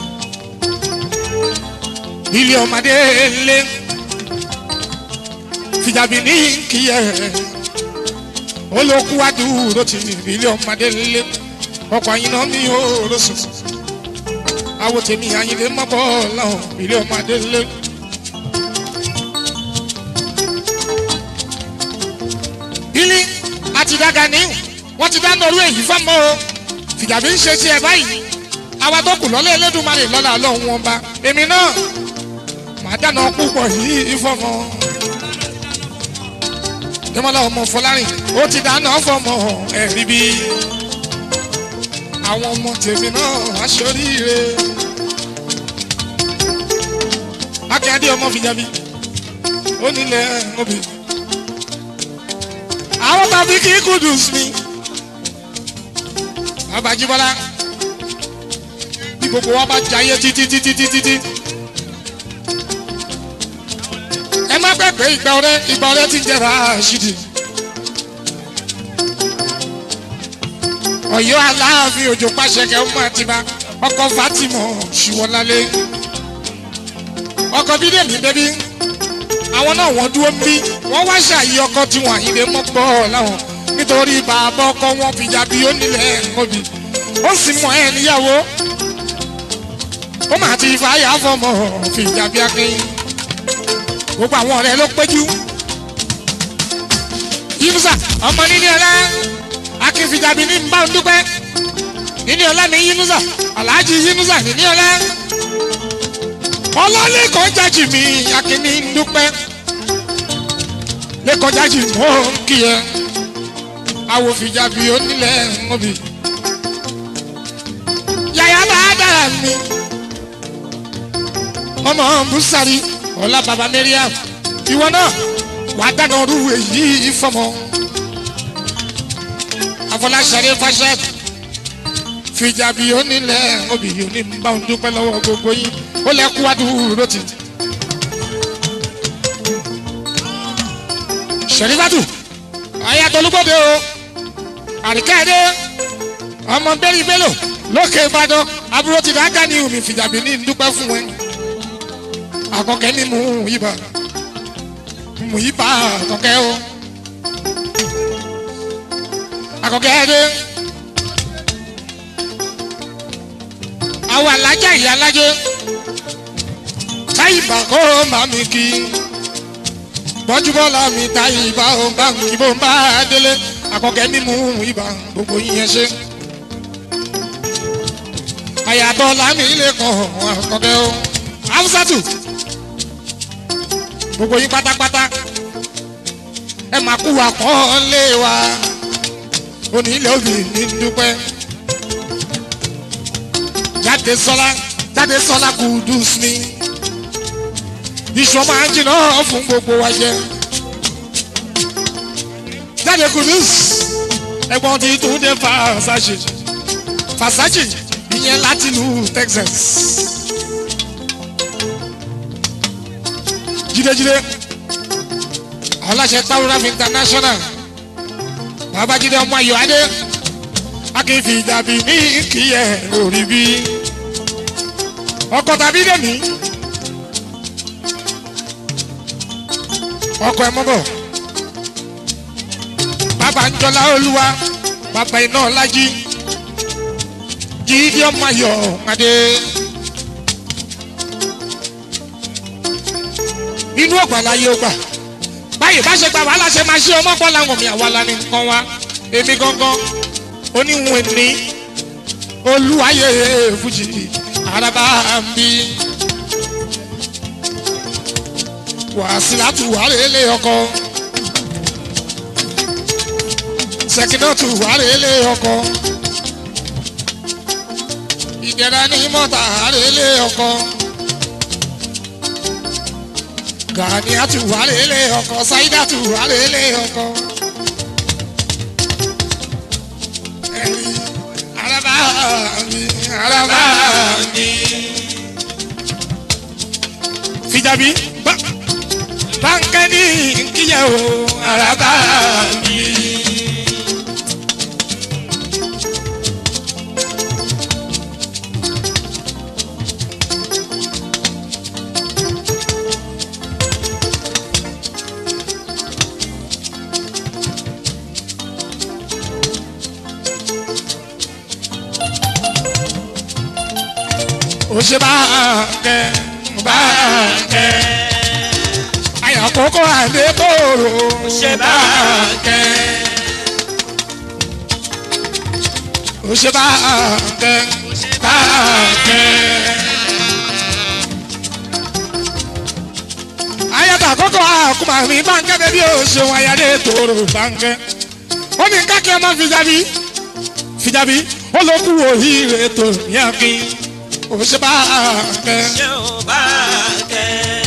ilé ọmọdé lé fìjàbí ní kí ẹ ó ló kú àdúró tì ilé ọmọdé lé ọkọ̀ àyìnà mi ò lóṣù àwọ̀ tèmi àyìnlé mọ́bọ̀ lọ́hùn ilé ọmọdé lé. ilé àti dága ní wọ́n ti dáná orú èyí fọ́mọ́ o fìjàbí ń ṣe tiẹ̀ báyìí àwa tó kù lọ́lẹ́ Elédùmarè lọ́la ọlọ́run wọn bá èmi náà màá dáná púpọ̀ yìí fọ́mọ́ jẹ́mọ́lá ọmọ Fọlárìn ó ti dáná fọ́mọ́ ẹ̀rí bí àwọn ọmọ tèmi náà aṣoríire akínyadé ọmọ fìjàbí ó nílẹ̀ obì àwọn tàbí kí kudus mi abajibọlá bí gbogbo wa bá jayé títí títí títí tí ẹ má gbàgbé ìgbà ọrẹ ìgbà ọrẹ ti ń jẹ Rashidi Ọ̀yọ́ Aláàfin Òjó pàṣẹkẹ ọmọ àtibá ọkọ Fatima ṣùwọlálé ọkọ bídèmí bẹbí àwọn náà wọ́n dúró bí wọ́n wá ṣàyí ọkọ tí wọ́n àyílẹ̀ mọ́ pọ̀ láwọn nítorí bàbá ọkọ wọn fìjà bí ó nílẹ̀ ẹ̀kọ́bí ó sì mọ ẹ̀ níyàwó ó mà ti fàáyà fọmọ fìjà bí akin gbogbo àwọn ọ̀rẹ́ ló péjú yínúsà ọmọ nílé ọlá akin fìjà bí ní bá ń dúpẹ́ nílé ọlá ní yínúsà aláàjì yínúsà nílé ọlá ọlọ́lẹ́kọ̀ọ́ jájì mi akíní ń dúpẹ́ lẹ́kọ̀ọ́ jájì mọ́ kí ẹ awòfìjà bí onílẹ̀ mọ́bì yàyà bá dára mi ọmọ bùsàrí ọlá baba Mariam ìwọ náà wà á dáná ọdún èyí fọmọ afọláṣadé fàṣẹ fìjà bí onílẹ̀ mọ́bì onímbà ń dúpẹ́ lọ́wọ́ gbogbo yín ó lẹ kú adúró ti. sẹ̀rífàtù ayatolúgbòde o àríkàdé ọmọ bẹ́ẹ̀rì bẹ́lò lókè ìbàdàn àbúrò ti dáńgá ní omi fìjàbí ní dúpẹ́ fún ẹ àkọ́kẹ́ ní mú ibà mú ibà àkọ́kẹ́ o àkọ́kẹ́ dé àwọn alájà ìyá alájẹ táyìbà kó màmí kí bọ́júbọ́lá mi táyìbà ó bá ń kí bó ń bá délé àkọ́kẹ́ ní mú ibà gbogbo yín ṣe àyàtọ̀ lámì ilé kan àkọ́kẹ́ o haúsátù gbogbo yín pátápátá ẹ máa kú wa kọ́ lé wa onílé òbí ní dúpẹ́ jáde sọlá jáde sọlá kùdùs mi iṣu máa ń jìnnà fún gbogbo wa jẹ jáde kùdùs ẹ̀gbọ́n ti tún dé fàṣàṣì fàṣàṣì ìyẹn láti ìlú Texas jídéjídé aláṣẹ Tauraf International babájídé ọmọ ayọ̀ adé akínfi dàbí ní kíyẹ lórí bí ọkọ tàbí dèmí ọkọ ẹ mọ́bọ̀ bàbá ń jọlá olúwa bàbá iná ọlájí jíde ọmọ ayọ̀ adé inú ọ̀gbàlá yóò gbà báyìí bá ṣe gba wàhálà ṣe máa ṣe ọmọ bọ́lá wọn mi àwa la ní nǹkan wa èmi gangan oníwọ̀n ní olúwayé fújì araba ń bí wàsílátù wàrélé ọkọ sẹkínọ́tù wàrélé ọkọ ìdẹ̀ra ní mọ́tà àrélé ọkọ gàníyàtù wàrélé ọkọ sáídàtù wàrélé ọkọ. ẹ̀rí araba mi araba mi. fìjàbí bá bánkẹ́ ní kíyẹ̀ o araba mi. ó ṣe báńkẹ́ báńkẹ́ àyàkókò àdébòrò ṣe báńkẹ́. ó ṣe báńkẹ́ báńkẹ́. ayàtọ̀ àkókò àkùmà mi báńkẹ́ bẹ́bí ó ṣeun ayáde tòrò báńkẹ́ ó ní kákẹ́ ọmọ fìjàbí fìjàbí ó ló kú òhìrè tó yàgì ó ṣe báńkẹ́. ṣé ò bá kẹ́.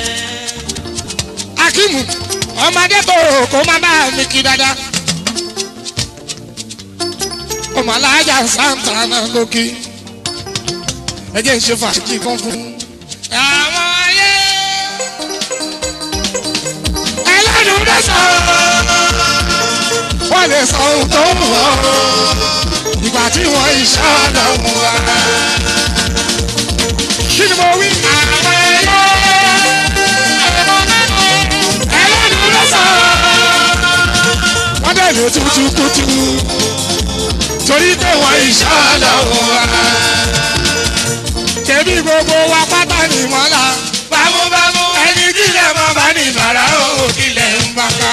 akimu ọmọdé tó kó má bá mi kí dáadáa ọmọ alájà santa náà lókè ẹ jẹ́ ń ṣe fàájì kan fún. àwọn ayé ẹlẹ́nu dé sọ wọ́n lè sọ ohun tó mú ọ ìgbà tí wọ́n iṣẹ́ ọ̀nà mú wa. kí ni mo wí? àwọn ayé ẹlẹ́nu ló sọ. wọ́n dẹ̀ lè tutù kutù torí pé wọ́n ìṣàlọ̀ wa. kébí gbogbo wa pátá ní mọ́lá. bámúbámú ẹni kílẹ̀ mọ́ bá ní bàrà ó kílẹ̀ ń bá ká.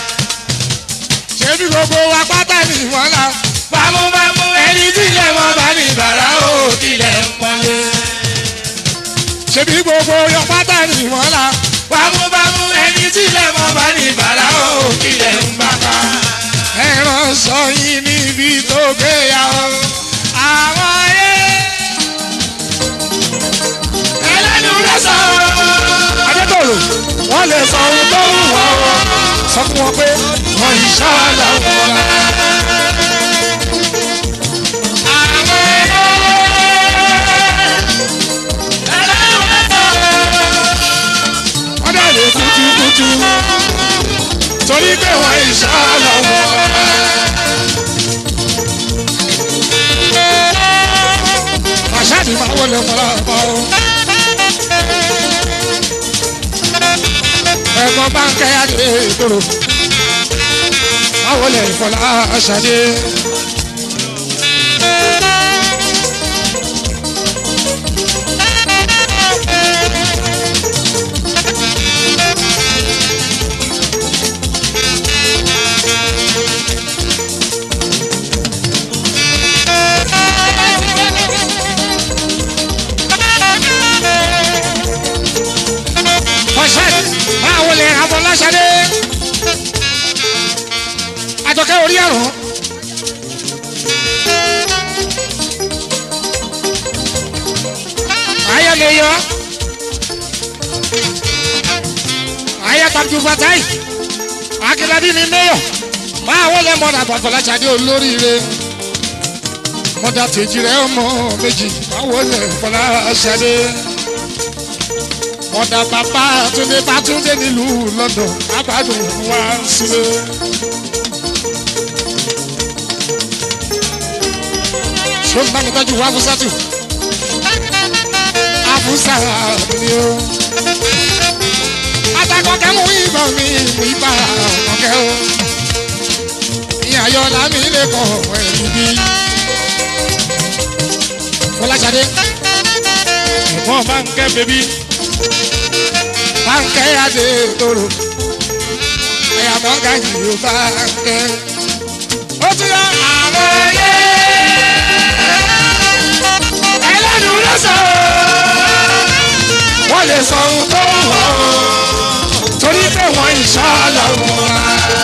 kébí gbogbo wa pátá ní mọ́lá. bámúbámú ẹni kílẹ̀ mọ́ bá ní bàrà ó kílẹ̀ ń pọ́nlé. ṣebí gbogbo yọ pátá ní mọ́lá. bámúbámú ẹni kílẹ̀ mọ́ bá ní bàrà ó kílẹ̀ ń bá ká ẹran sọ yín níbi tó gbéyàwó àwọn ayé ẹlẹ́nu rẹ̀ sọ. adétòrò wọ́n lè sọ ohun tó ń wọ̀ ọ́ sọ fún wọn pé wọ́n ìṣá làwọn ọ̀la. àwọn ayé ẹlẹ́nu rẹ̀ sọ. wọ́n dẹ̀ lè kutukutu torí pé wọ́n ìṣá làwọn ọ̀la. máa wọlé fọlá bá o. ẹ̀gbọ́n bá ń kẹ́ adé ìgboro máa wọlé fọlá ṣadé. ọ̀sẹ̀ máa wọlé afọláṣadé àjọkẹ́ orí ẹ̀rọ. ayé mi yọ ayé tàbí fatai akíndàbí mi mẹ́yọ̀ máa wọlé mọ́nà afọláṣadé olóríire mọ́dà tèjì rẹ̀ ọmọ méjì máa wọlé afọláṣadé ọ̀dà bàbá túndé bá túndé nílùú london abádùn wá sílé. ṣé ń bá mi tọ́jú wá fúsátù? àfúsà ni o. atakọ̀kẹ́ mú ìbọn mi mú ibà ọ̀kẹ́ o. ìyàyọ̀ làmì lè kọ̀ ẹ̀yìn bí. fọláṣadé ẹ̀gbọ́n bá ń kẹ́ bébí bánkẹ́ adé toro ẹ̀yàmọ́ gàjì ó bánkẹ́. ó ti yọ àwọn ẹyẹ ẹlẹ́nu ló sọ wọ́n lè sọ ohun tó ń wọ̀ torí pé wọ́n ìṣọ́ lọ́wọ́ wa.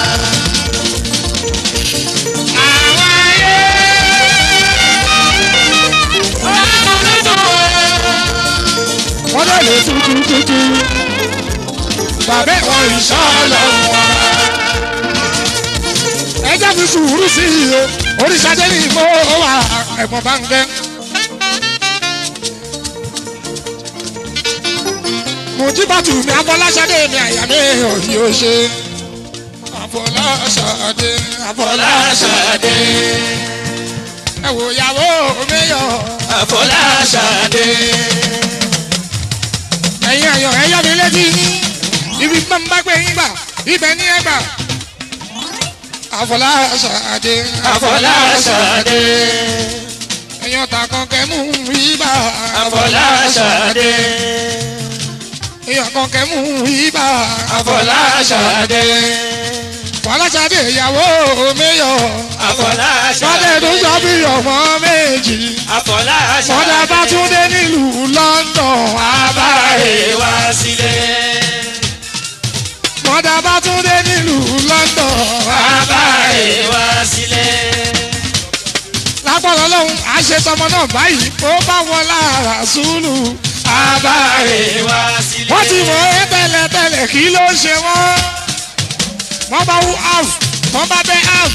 Àwọn ẹyẹ wọ́n lè lè tutù tutù bàbá ẹ̀wọ̀n ìṣọ́lọ̀ wọn. ẹ jẹ́ fi sùúrù sí i o oríṣadé ní ìmọ̀ wà ẹ̀gbọ́n bá ń gẹ́. mùjíbàtù mi afọláṣadé mi àyà mi òyì ó ṣe. afọláṣadé afọláṣadé. ẹ wò ìyàwó mi yọ. Afọláṣadé. ẹ̀yin ayọ̀ ẹ̀yọ́ mi létí ibi tí mo bá gbé yín gbà ibẹ̀ ní ẹgbà. Afọláṣadé Afọláṣadé. ẹ̀yàn ta kan kẹ́mú ibà. Afọláṣadé. ẹ̀yàn kan kẹ́mú ibà. Afọláṣadé. Fọláṣadé ìyàwó mẹ́yọ̀. Afọláṣadé. Sọ́dẹ̀ tó sọ bí ọmọ méjì. Afọláṣadé. Mọ̀dà bá tún dé nílùú London. Abáre wá sílé. Mọ̀dà bá tún dé nílùú London. Abáre wá sílé. lápọ̀lọ́ lọ́hùn àṣetọmọ náà báyìí ó bá wọn lára sùúrù. Abáre wá sílé. wọ́n ti mọ̀ ẹ́ tẹ́lẹ̀tẹ́lẹ̀ kí ló ń ṣe wọ́n. wọ́n bá wú half wọ́n bá bẹ́ half.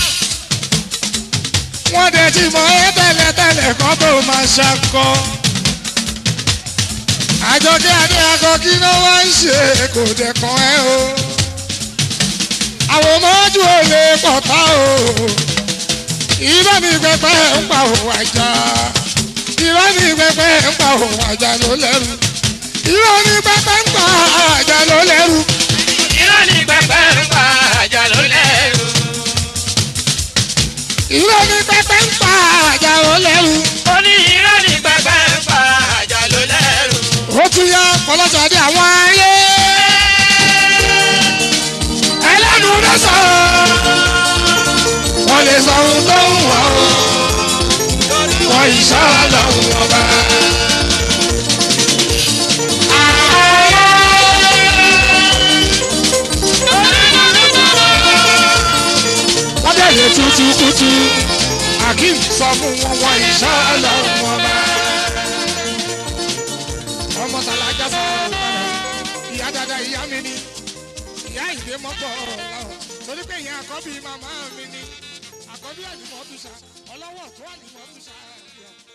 wọ́n dẹ̀ ti mọ̀ ẹ́ tẹ́lẹ̀tẹ́lẹ̀ kan tó máa ṣakọ. àjọkẹ́ adé akọ kí ló wá ń ṣe kò dẹ̀ kàn ẹ́ o. àwọn ọmọdé ò lè pọ̀ tá o irọ́ ní pẹpẹ ń pa òun àjà irọ́ ní pẹpẹ ń pa òun àjà ló lẹ́rù irọ́ ní pẹpẹ ń pa àjà ló lẹ́rù Irọ́ ní pẹpẹ ń pa àjà ló lẹ́rù. irọ́ ní pẹpẹ ń pa àjà ló lẹ́rù Ó ní irọ́ ní pẹpẹ ń pa àjà ló lẹ́rù. ó tún yá kọlọ́sàdé àwọn ayé ẹlẹ́nu ló sọ wọ́n lè sọ ohun tó ń wọ̀ ọ́ wọ́n ìṣọ́ lọ́hùn ọba. wọ́n bẹ̀rẹ̀ tútù kùtù akeem sọ fún wọn wọ́n ìṣọ́ lọ́hùn ọba. ọmọ tàlájà sọ̀rọ̀ padà ìyá dada ìyá mi ni ìyá ìdè mọ́pọ̀ ọ̀làwọ̀ torí pé ìyá àkọ́bí màmá mi ni àkọ́bí àlùmọ́ tùṣà ọlọ́wọ́ tó àlùmọ́ tùṣà.